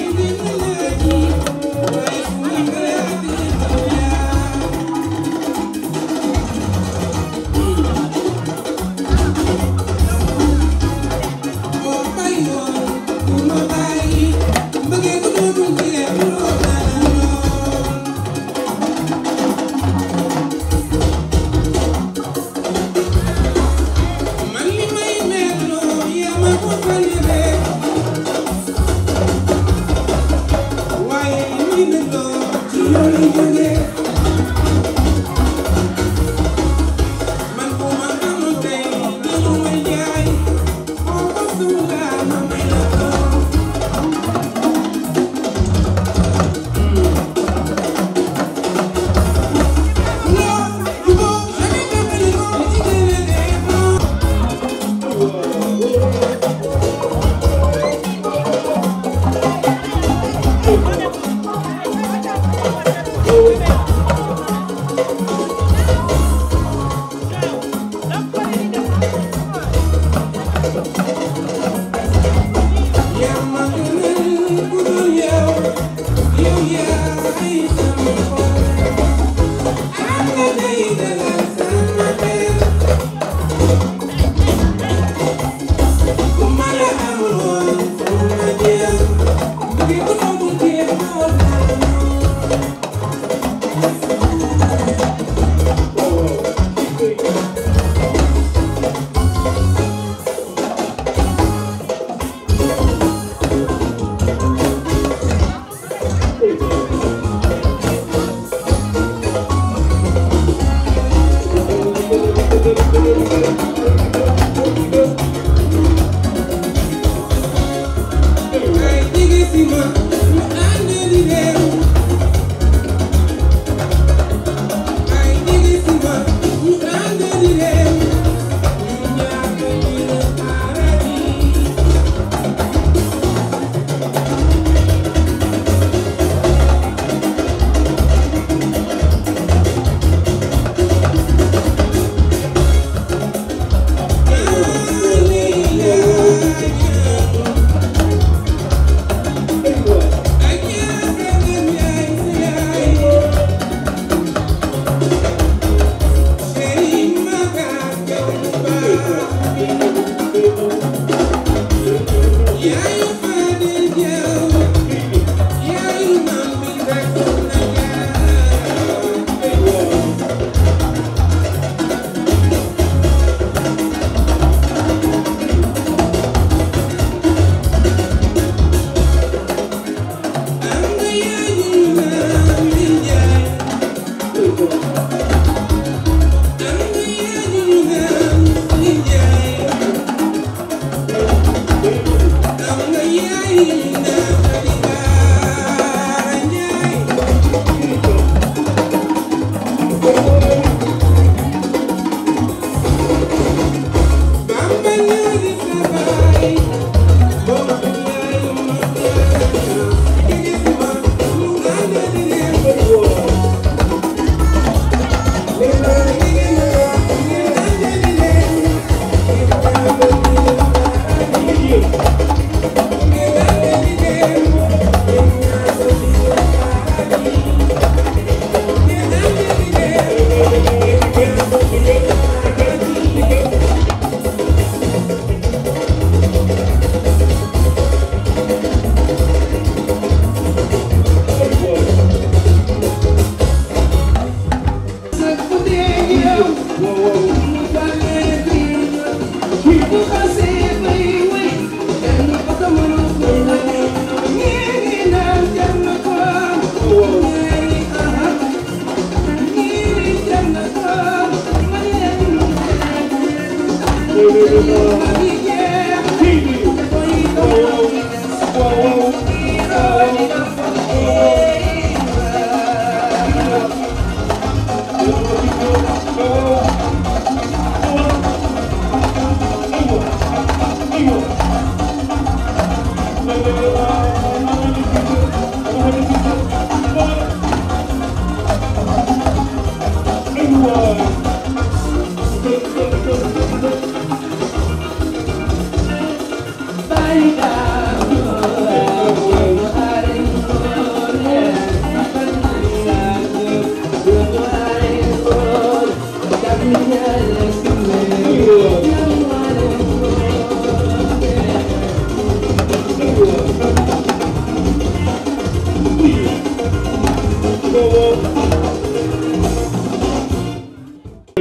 Yeah.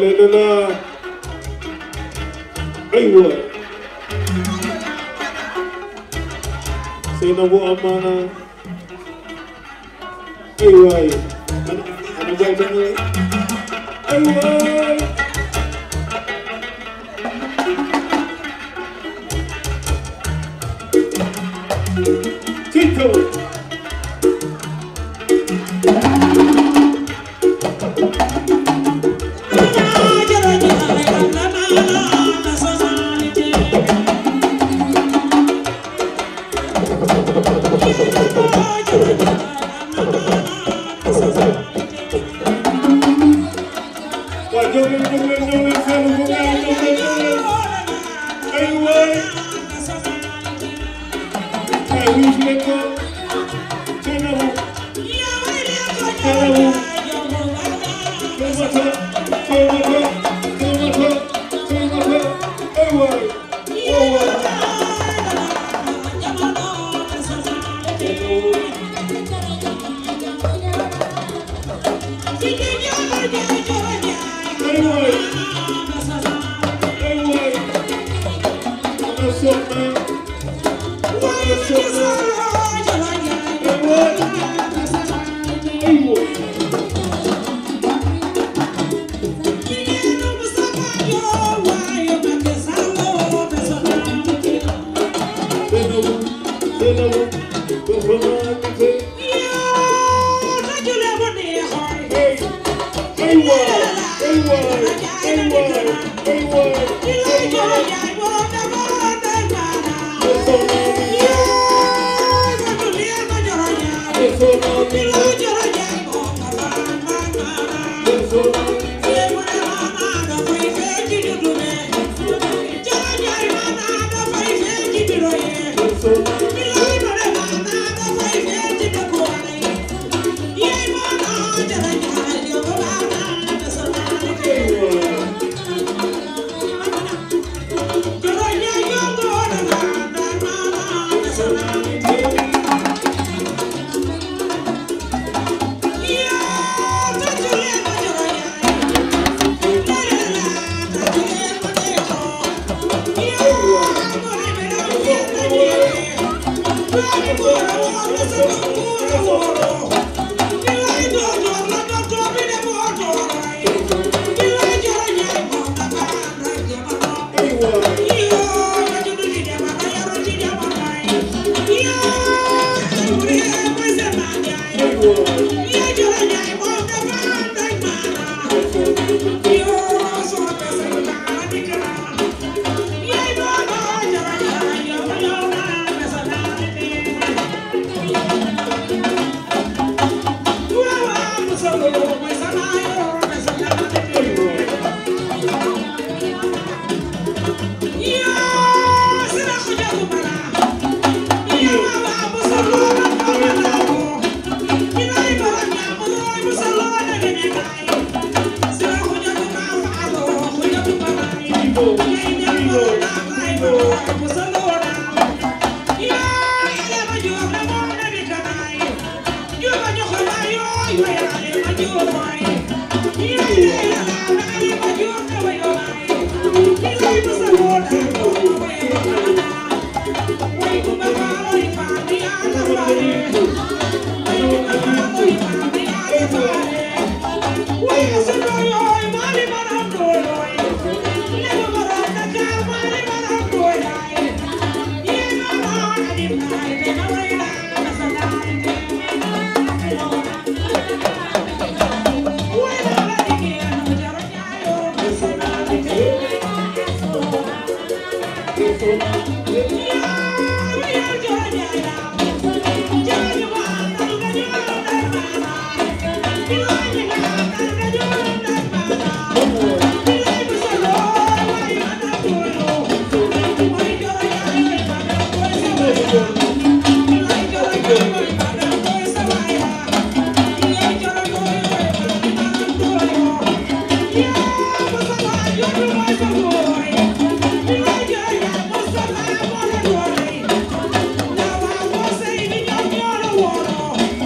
لا لا ايوه سيدنا ابو امانه ايوه انا انا جاي تاني ايوه تيتو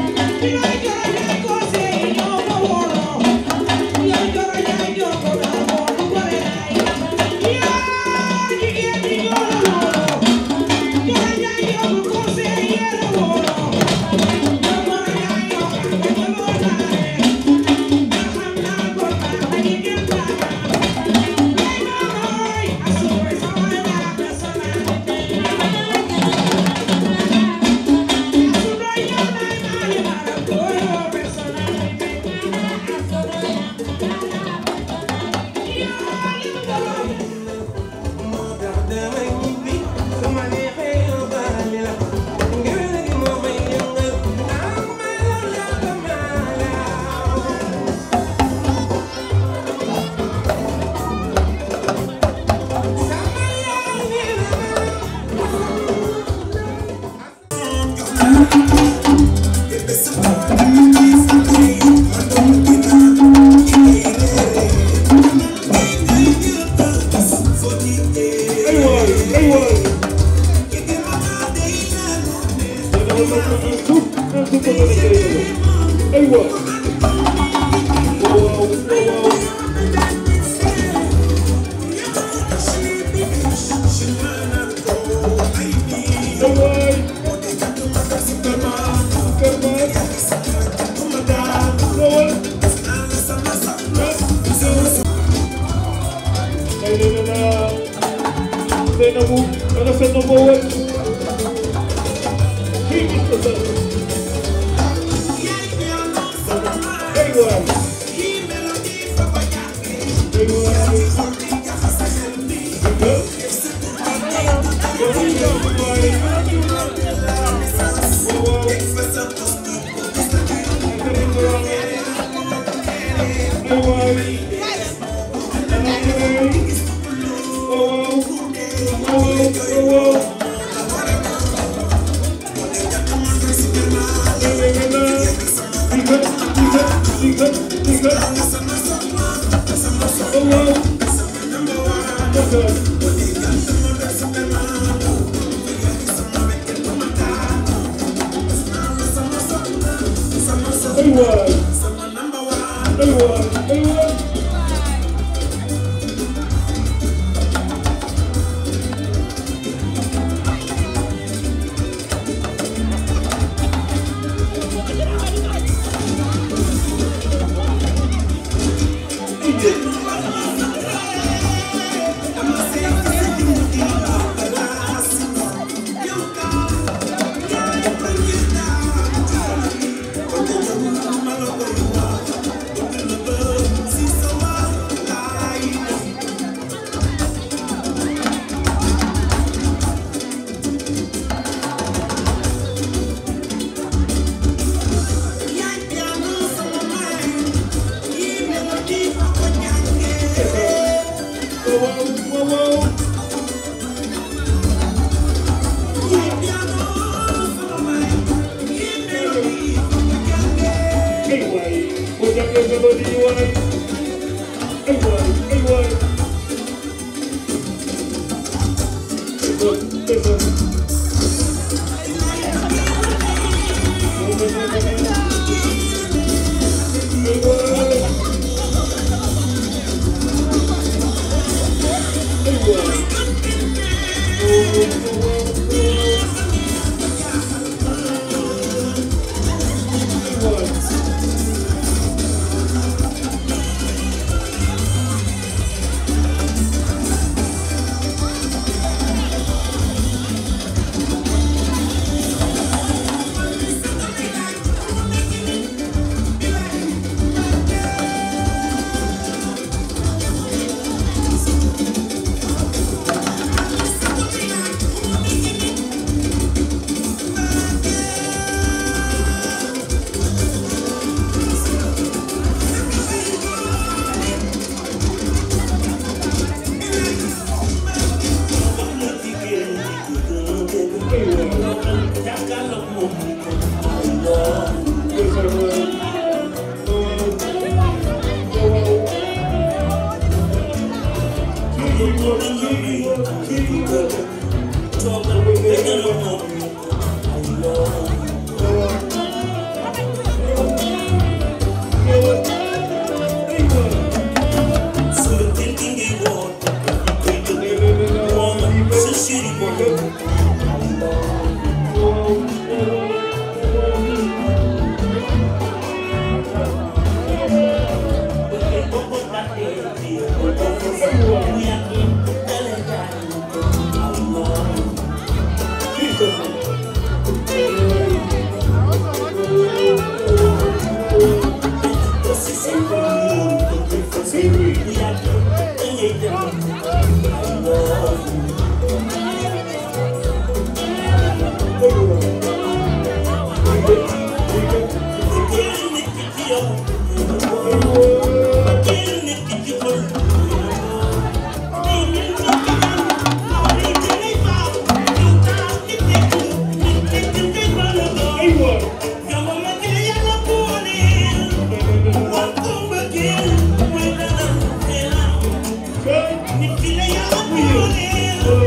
Yeah. ku bëgg a liggéey aywa waaw waaw Zainabu, ana sa number one. King is the best. Everyone.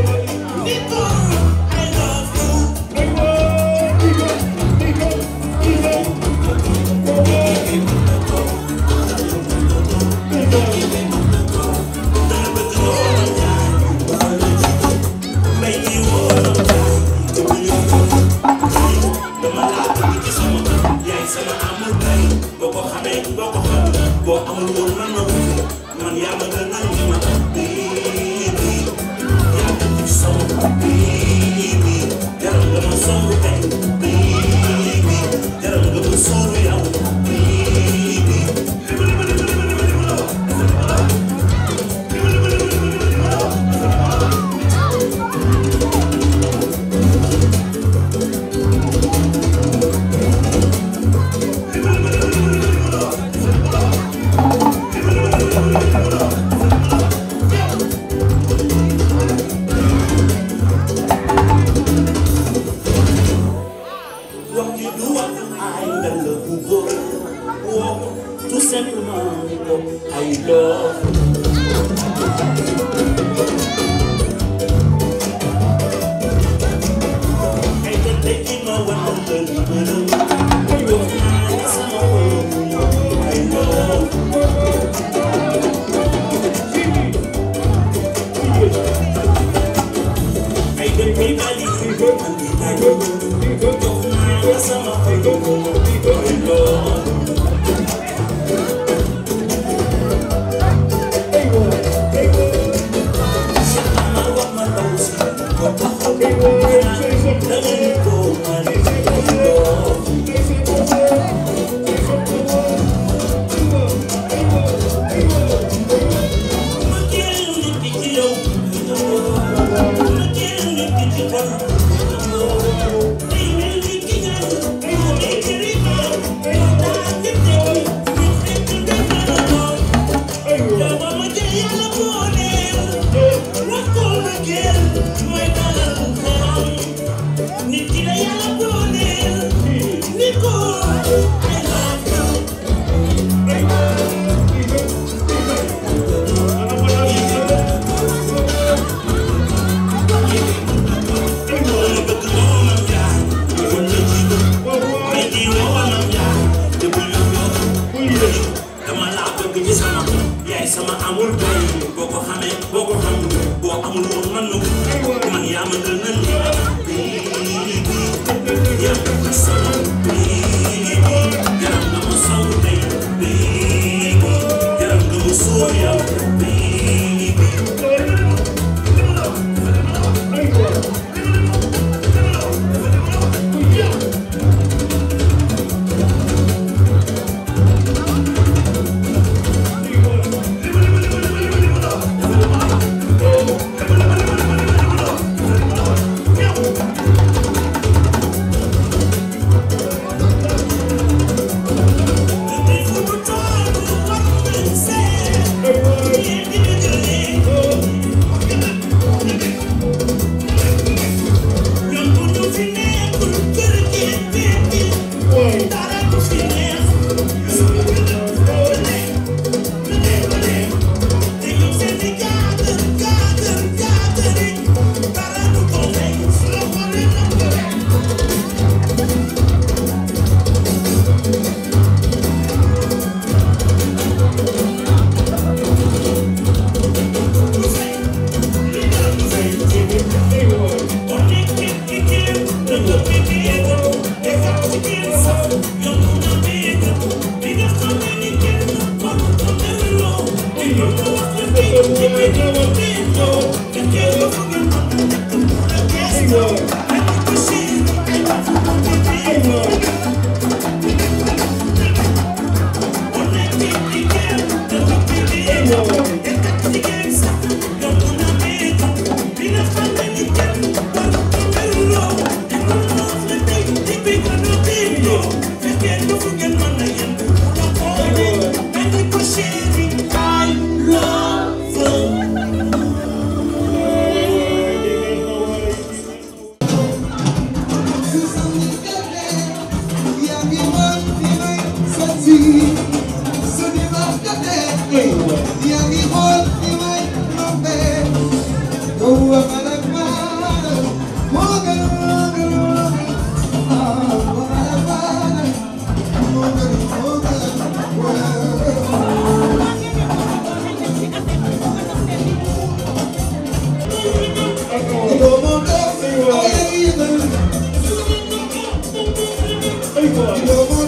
Hey, sama amul bay boo ko xamee boo ko xam boo amul woon man ma wut man yaa ma gën a ñu ma baby yaa ma ci sama baby jaral nga ma songu tey baby jaral nga ma sóoru yow baby wax ji du wax ay nga la bëggoon woo tout simplement ni ko ay love ay te tekki ma wan la li bërëm ay wax naa sama xol ay love ay dem bi bali man di bali jox naa sama xol ay love dama laa bëgg ci sama yaay sama amul bay boo ko xamee boo ko xam boo amul woon man nu man yaa ma gën a lii yaa ma sama yaram nga ma saw tey yaram nga ma suur yow Hey, boy.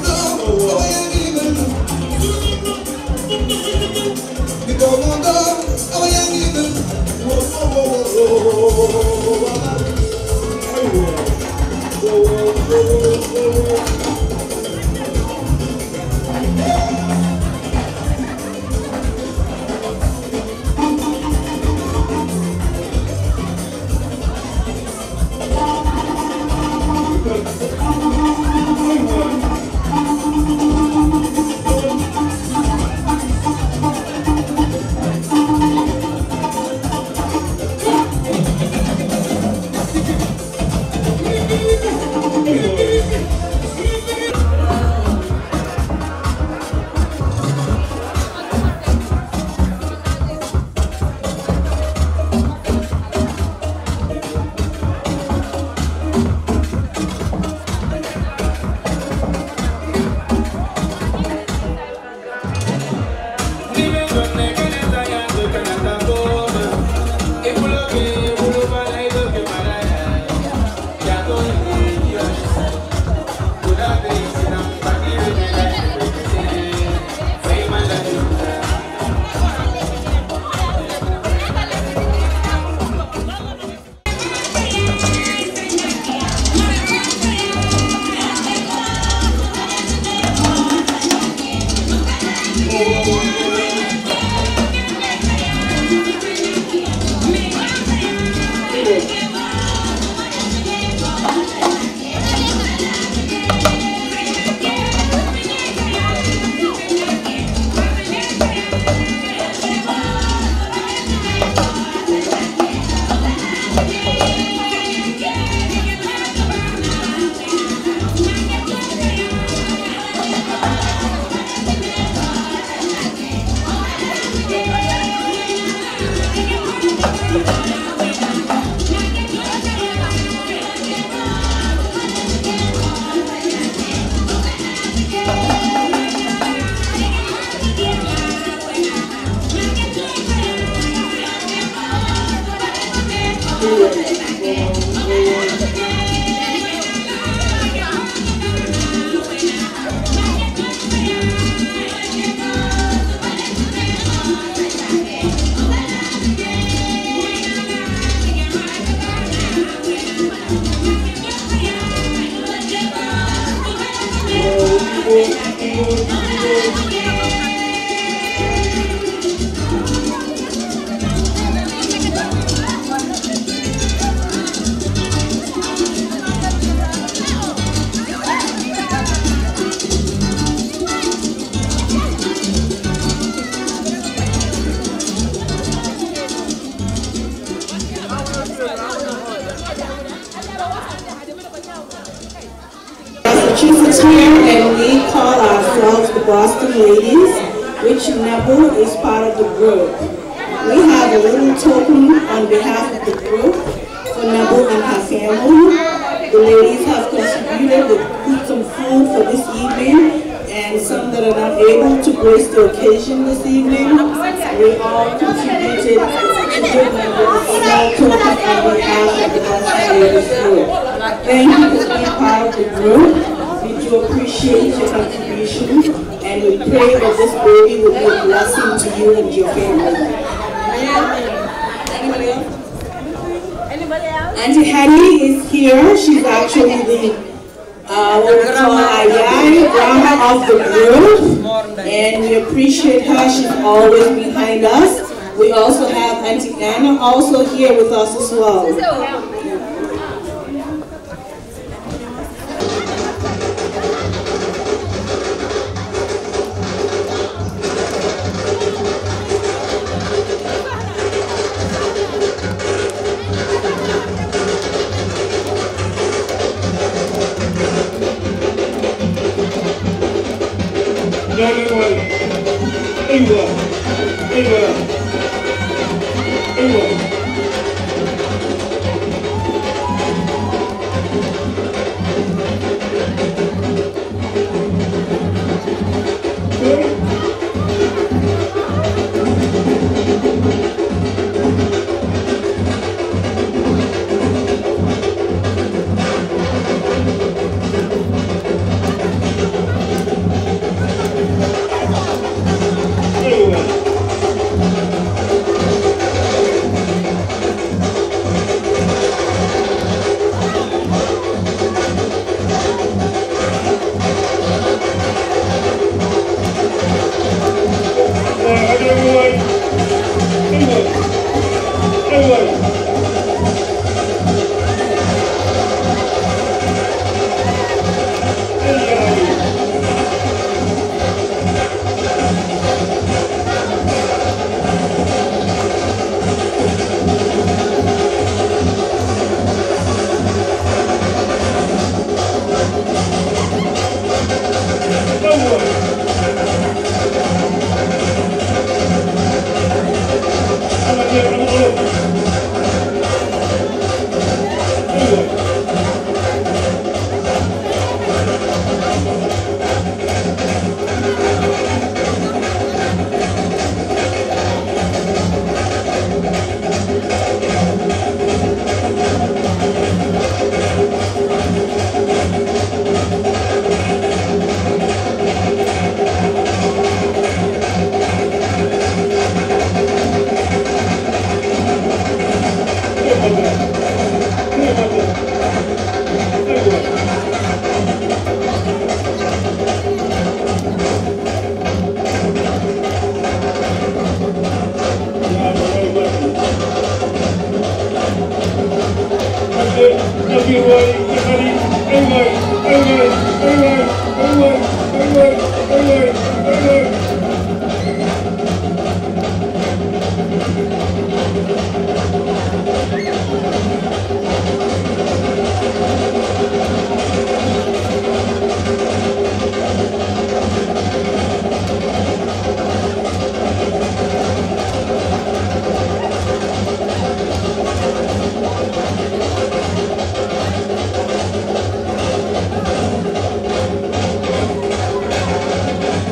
Massachusetts here, and we call ourselves the Boston Ladies, which Nebu is part of the group. We have a little token on behalf of the group for Nebu and her family. The ladies have contributed with some food for this evening, and some that are not able to grace the occasion this evening. We all contributed to give them a small token on behalf of the Boston Ladies group. Thank you for being part of the group. We do appreciate your contribution and we pray that this baby will be a blessing to you and your family. Anybody else? Auntie Hattie is here. She's actually the uh, what we call Ayai, grandma of the group. And we appreciate her. She's always behind us. We also have Auntie Anna also here with us as well. England, England, England, England. England,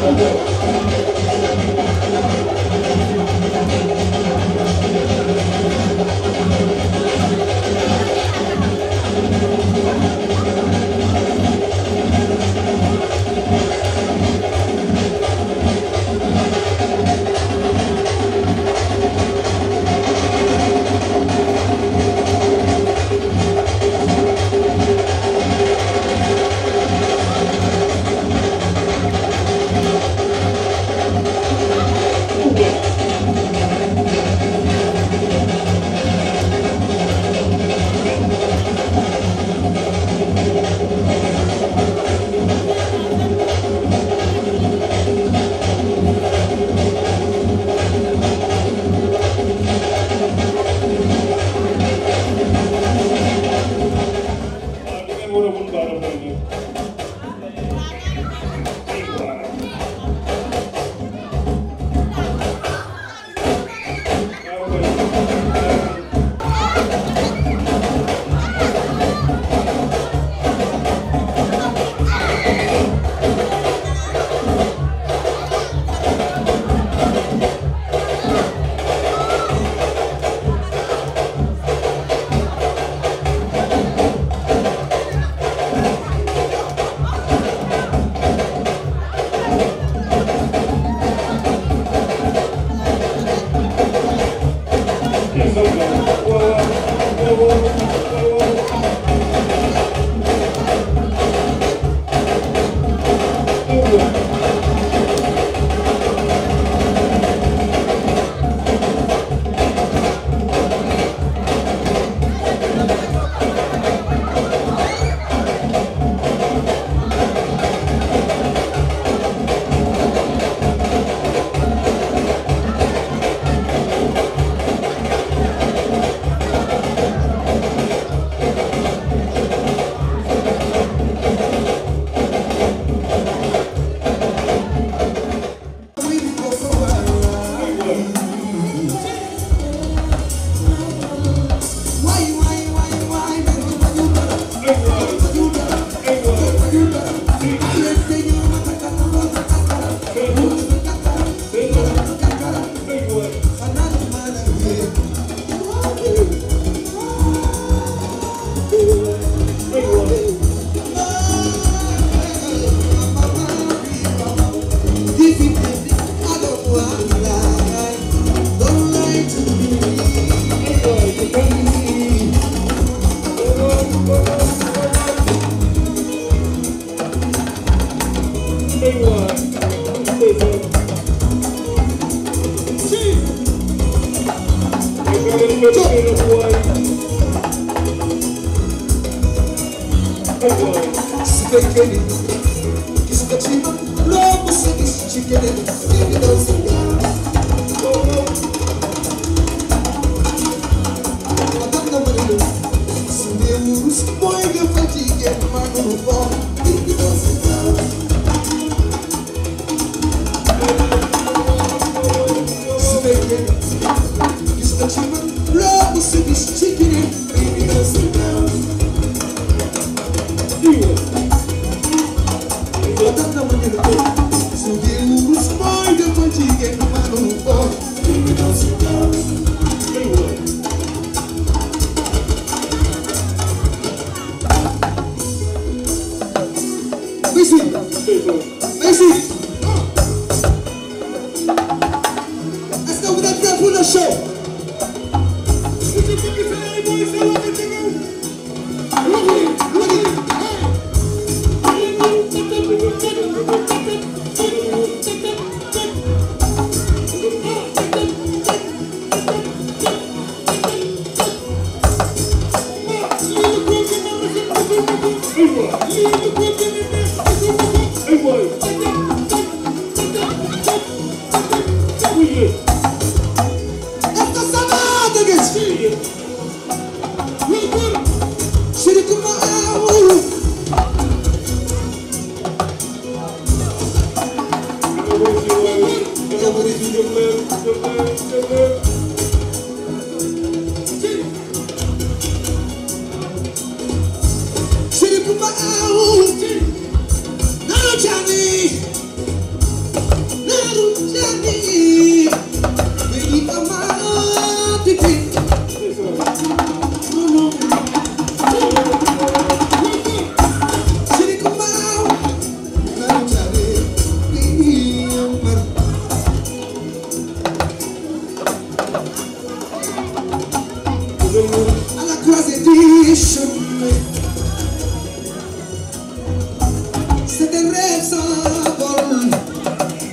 Now, Johnny.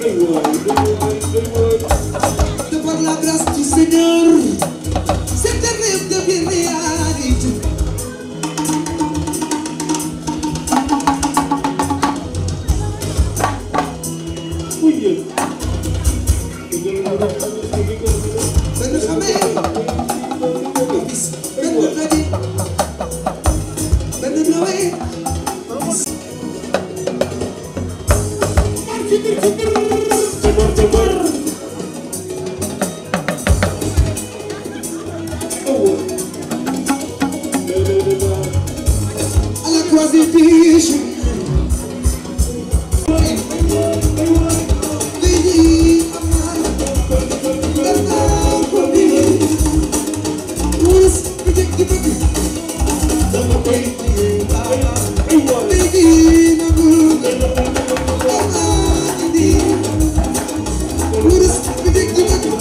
De par la grâce du Seigneur, cet rêve devient réalité. Ben xamee ba gis benn daje benn nawee à la croisée des chemins. Veni, amare, for me. Who's predicting me? Baby, no good. Ah, indeed. Who's predicting me?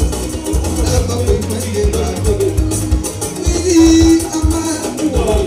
Baby, amare,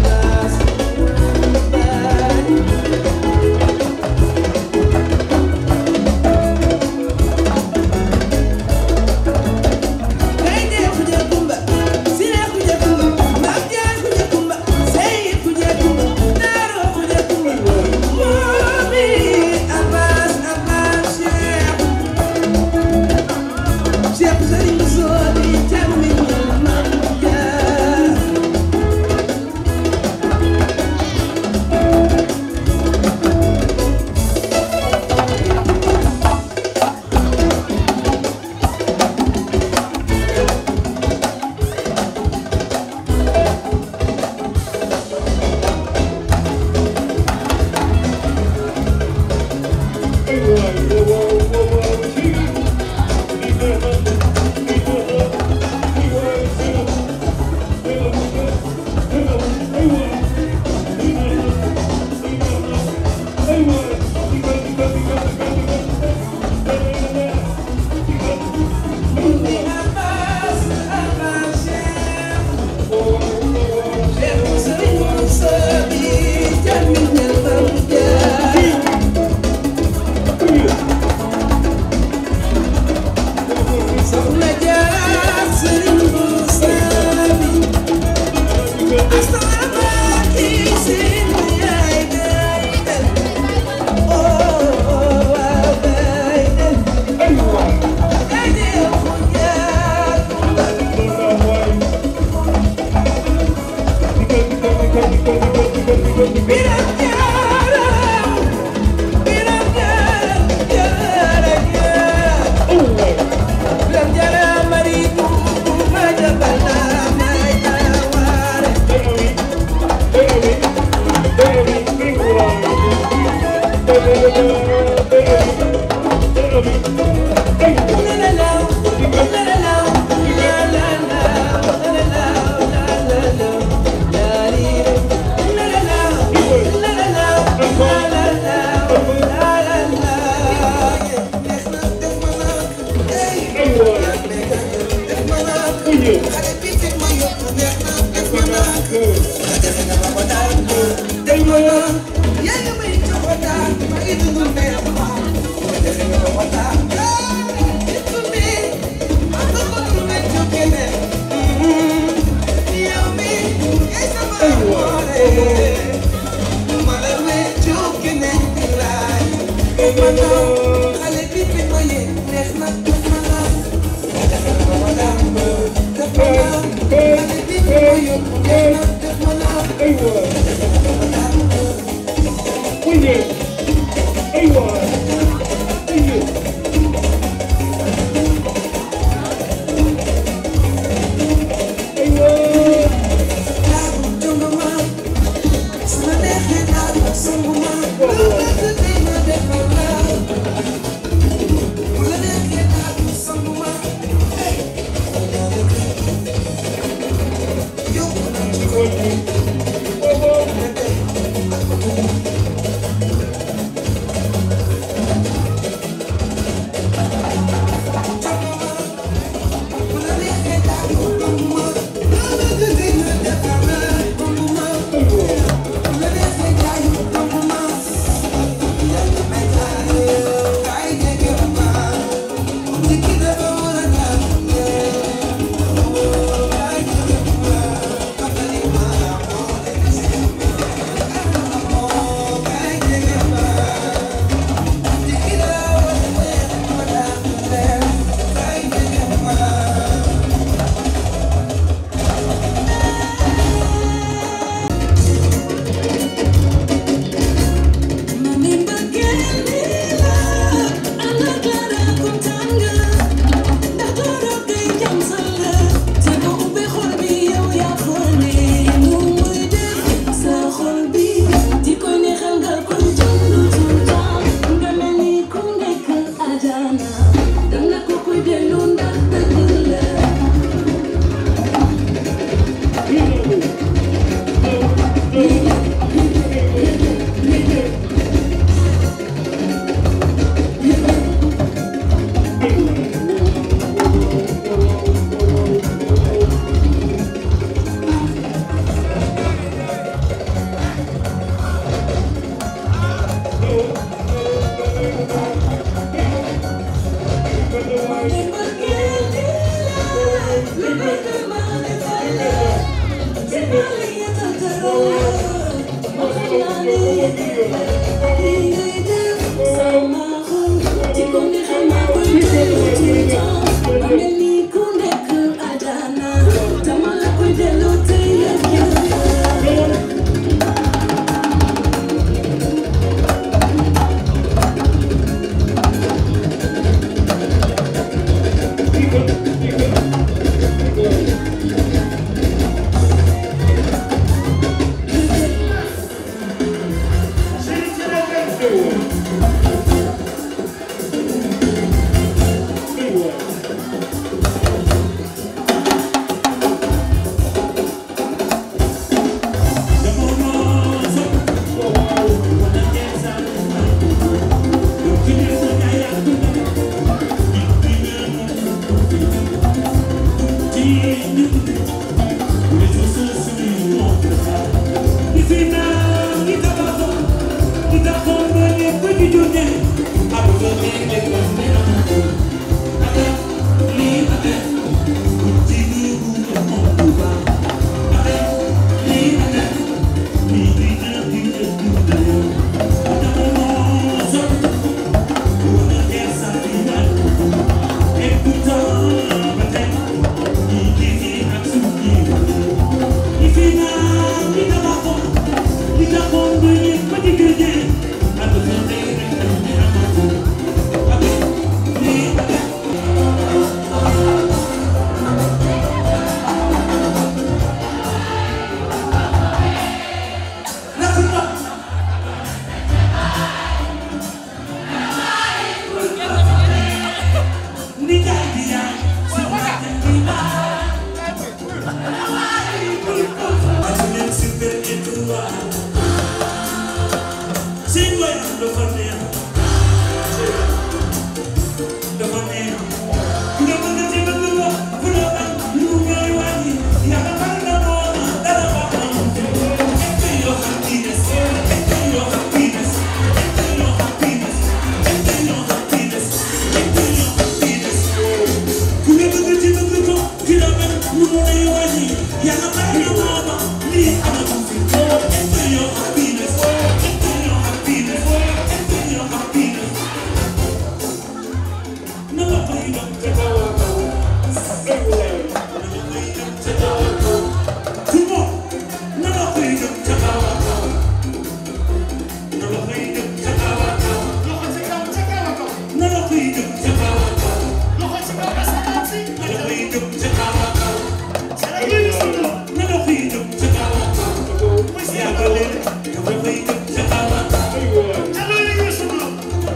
Thank Thank you. seen way dafa neex dafa neex nga bëgg ci bëgg ko fu la bañ lu ñooy wàññi yàlla xam na moom dara ba am enjoy your happiness enjoy your happiness enjoy your happiness enjoy your happiness enjoy your happiness ku nga bëgg ci bëgg ko fu la bañ lu ñooy wàññi yàlla xam na moom lii amatu fi enjoy your happiness enjoy your happiness enjoy your happiness na la koy dem ca kaw a kaw everywhere na la koy dem ca kaw a kaw tout le monde na la koy dem ca kaw a kaw na la koy dem ca kaw a kaw loxo ci kaw ca kaw a kaw na la koy dem ca kaw a kaw loxo ci kaw asamaan si na la koy dem ca kaw a kaw na la koy dem ca kaw a kaw yaa ko leen na la koy dem ca kaw a kaw ca kaw a kaw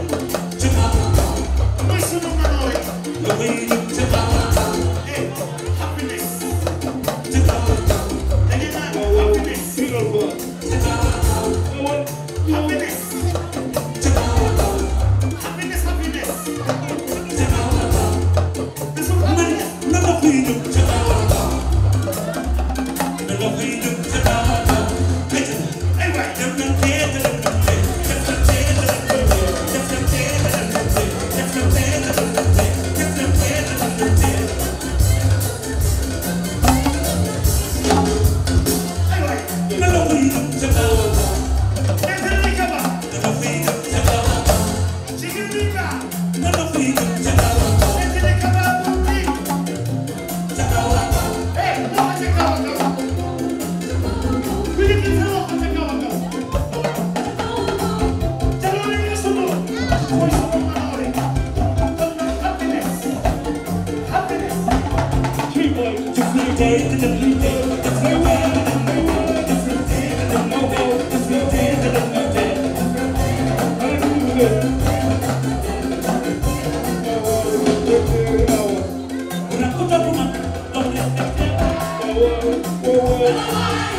mooy sunu manoore la koy dem ca kaw a kaw happiness ca kaw a kaw da ngeen naan happiness ca kaw a kaw happiness ca kaw a kaw happiness happiness ca kaw a kaw man na la koy dem ca kaw a kaw na la koy dem ca kaw a kaw ay waay dem na tee dem na tee dem na tee dem na tee dem na tee dem na tee dem na tee dem na tee dem na tee dem na tee ay waay na la koy dem ca kaw a kaw na la koy dem ca kaw a kaw na la koy dem ca kaw a kaw ca kaw a kaw Una puta puma, doble,